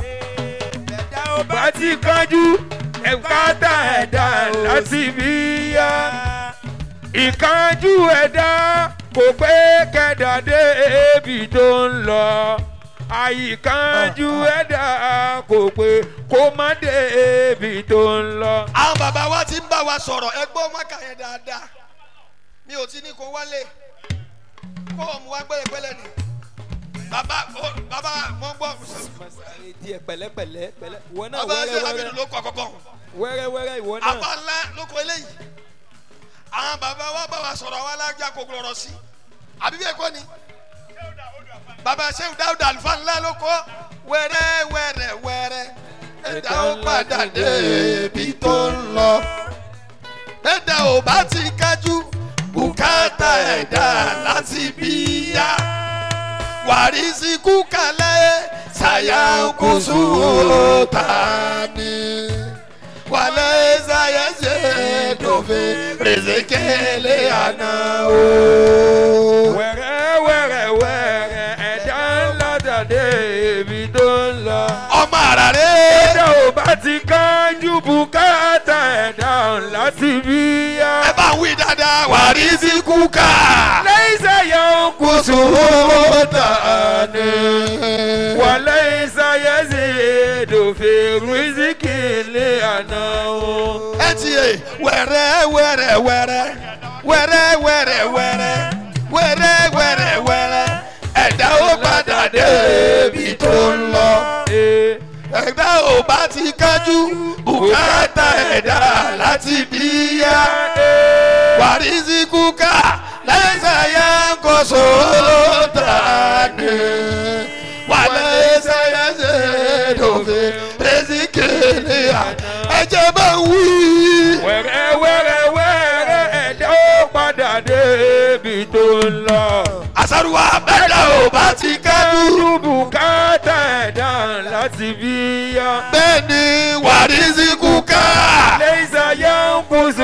bá ti kánjú ẹ̀kátà ẹ̀dá láti bí yá. ìkánjú ẹ̀dá kò pé kẹ́dá débi tó ń lọ. àyíkánjú ẹ̀dá kò pé kó má débi tó ń lọ. àwọn bàbá wa ti ń bá wa sọ̀rọ̀ ẹ gbọ́ mọ́kà yẹn dáadáa mi ò ti ní kó wálé kó o mú wa gbẹ́lẹ́gbẹ́lẹ́ ni bàbá ó bàbá mo ń gbọ́ díẹ̀ pẹ̀lẹ́pẹ̀lẹ́ pẹ̀lẹ́ ìwọ náà bàbá ṣe wẹ́rẹ́ àbínú wẹ́rẹ́ ló kọ́ kọ́kọ́ wẹ́rẹ́ wẹ́rẹ́ ìwọ náà àbá ńlá ló kọ eléyìí àwọn bàbá wa bá wa sọ̀rọ̀ àwọn alájà kókó lọ́rọ̀ sí àbí bẹ́ẹ̀ kọ́ ni bàbá sẹ́wù dáúdà àlùfáà ńlá ló kọ́ wẹ́rẹ́ wẹ́rẹ́ wẹ́rẹ́ ẹ̀dá ó padà dé ibi tó ń lọ ẹ̀dá ò bá ti kájú bùkátà ẹ̀dá láti bí yá wàrísí kúkàlẹ́ sàyàkùsù tani wàlẹ́ sàyẹ̀sẹ̀ dòfin rèzékèlè àná o. wẹ́rẹ́ wẹ́rẹ́ wẹ́rẹ́ ẹ̀dá ńlá dàdé ibi tó ń lọ. ọmọ àrà rẹ ẹ̀dá ò bá ti kánjú bùkátà ẹ̀dá ńlá ti bí yá. ẹ bá ń wí dáadáa wàrísí kúkà lẹ́yìn sẹ́yà ń kú kùsù tani. wàlẹ́ ìsáyẹ́sì èdòfin rìsíkì lé àná o. ẹ ti yé wẹrẹ wẹrẹ wẹrẹ wẹrẹ wẹrẹ wẹrẹ wẹrẹ wẹrẹ wẹrẹ ẹ̀dá ó padà dé ibi tó ń lọ. Ee, ẹ̀dá ò bá ti kájú bùkátà ẹ̀dá láti bí yá. wàrísí kúkà lẹ́sẹ̀ yá ń kó sóòtà ní. wàlẹ́ ẹsẹ̀ yẹn ṣe dòfin èsì kéde à. ẹ̀jẹ̀ bá ń wí. wẹ́rẹ́ wẹ́rẹ́ ń lọ. àṣàrùwà bẹ́ẹ̀dá ò bá ti kẹ́dù. Kẹ́rù bùkátà ẹ̀dá láti bí yá. bẹ́ẹ̀ ni wàrísí kúkà. ليس ينقص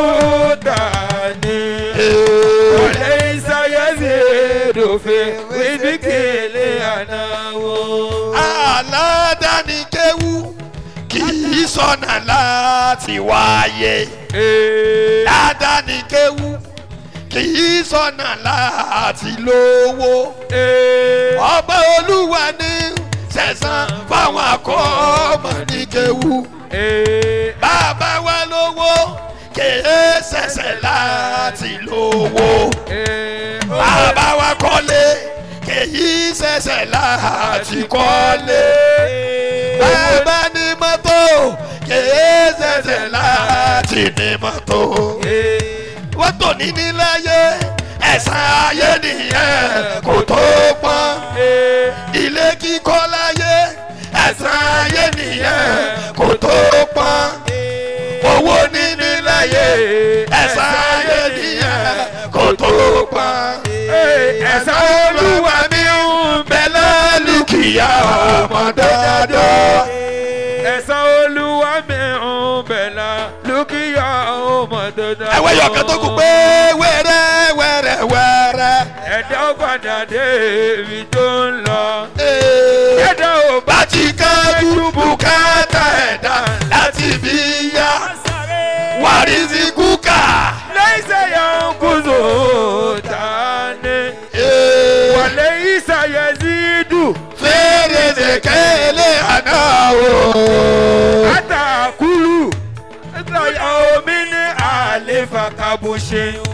تاني وليس يزيد في رزق لأنه aládàáni kéwú kì í sọnà láti wáyé. aládàáni kéwú kì í sọnà láti lówó. ọba olúwa ní sẹ̀sán fáwọn akọ́mọ ní kéwú. bàbá wa lówó kèé sẹ̀sẹ̀ láti lówó. bàbá wa kọ́lé kèyí sẹ̀sẹ̀ láti kọ́lé. bàbá ní mọ́tò kèé sẹ̀sẹ̀ láti ní mọ́tò. wọ́n tò ní níláyé ẹ̀sán ayé nìyẹn kò tó pọ́n. ilé kíkọ́ láyé ẹ̀sán ayé nìyẹn kò tó pọ́n. owó níní láyé ẹ̀sán ayé nìyẹn kò tó pọ́n. ẹ̀sán olúwa mi ń bẹ lálùkìyà ọmọ dáadáa. ẹ̀sán olúwa mi ń bẹ̀là lókìyà ọmọ dandan. ẹ̀wẹ̀ yọ̀kan tó kù pé wẹ́rẹ́ wẹ́rẹ́ wẹ́rẹ́. ẹ̀dá padà dé ibi tó ń lọ. Ee. ẹ̀dá ò bá bá ti kájú bùkátà ẹ̀dá láti bí yá. wàrísí kúkà. ليس ينقص تاني Ee. وليس يزيد fèrèsé kélé àná o. أتأكل يوم ألف كبش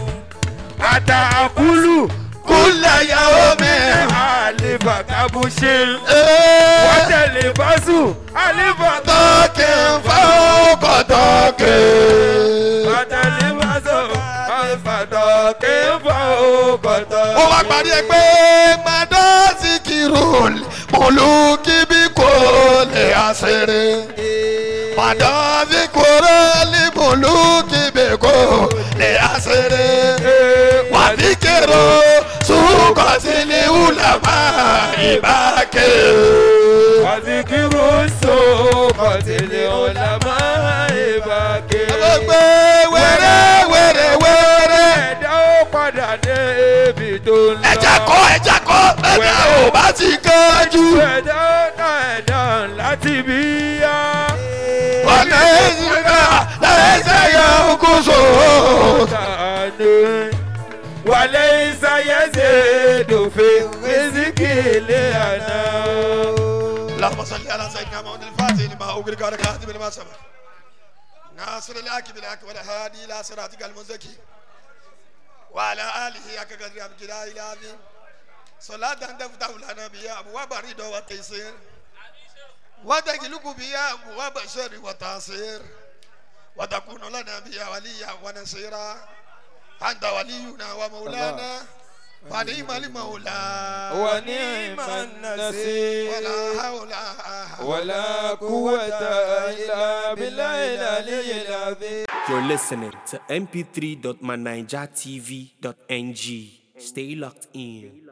أتأكل kúlẹ̀ yàwó mi. ألف كبش Ee. وتلبس ألف tọ́kì ń fa ọkọ̀ tọ́kì. وتلبس ألف كيف أوقات ó wá parí ẹ pé madasi kirol moluki bí kò lè àṣírí. madasi koroli moluki bí kò lè àṣírí. wàbí kérò sùkọ́sílì ulama ìbákẹ́. وذكر السوقة العلماء باكر gbogbo wẹ́rẹ́ wẹ́rẹ́ wẹ́rẹ́. ẹ̀dá ó padà dé ibi tó ń lọ. ẹja kọ ẹja kọ ẹja ò bá ti kánjú. ẹ̀dá ó ná ẹ̀dá láti bí yá. ọ̀nà ìsìnká lẹ́sẹ̀ yẹ kó so. Tàánú wàlẹ́ ìsáyẹ̀sẹ̀ dòfin rìsíkì ilé àná. اللهم صل على سيدنا محمد الفاتح لما أغلق على كاتب لما سبق ناصر الحق بالحق والهادي إلى صراطك المزكي وعلى آله حق قدر عبد الله العظيم صلاة تفتح لنا بها أبواب الرضا والتيسير وتغلق بها أبواب الشر والتعسير وتكون لنا بها وليا ونصيرا أنت ولينا ومولانا ونعم المولى ونعم النصير ولا حول ولا قوة إلا بالله العلي العظيم You're listening to mp3.manijatv.ng. Stay locked in.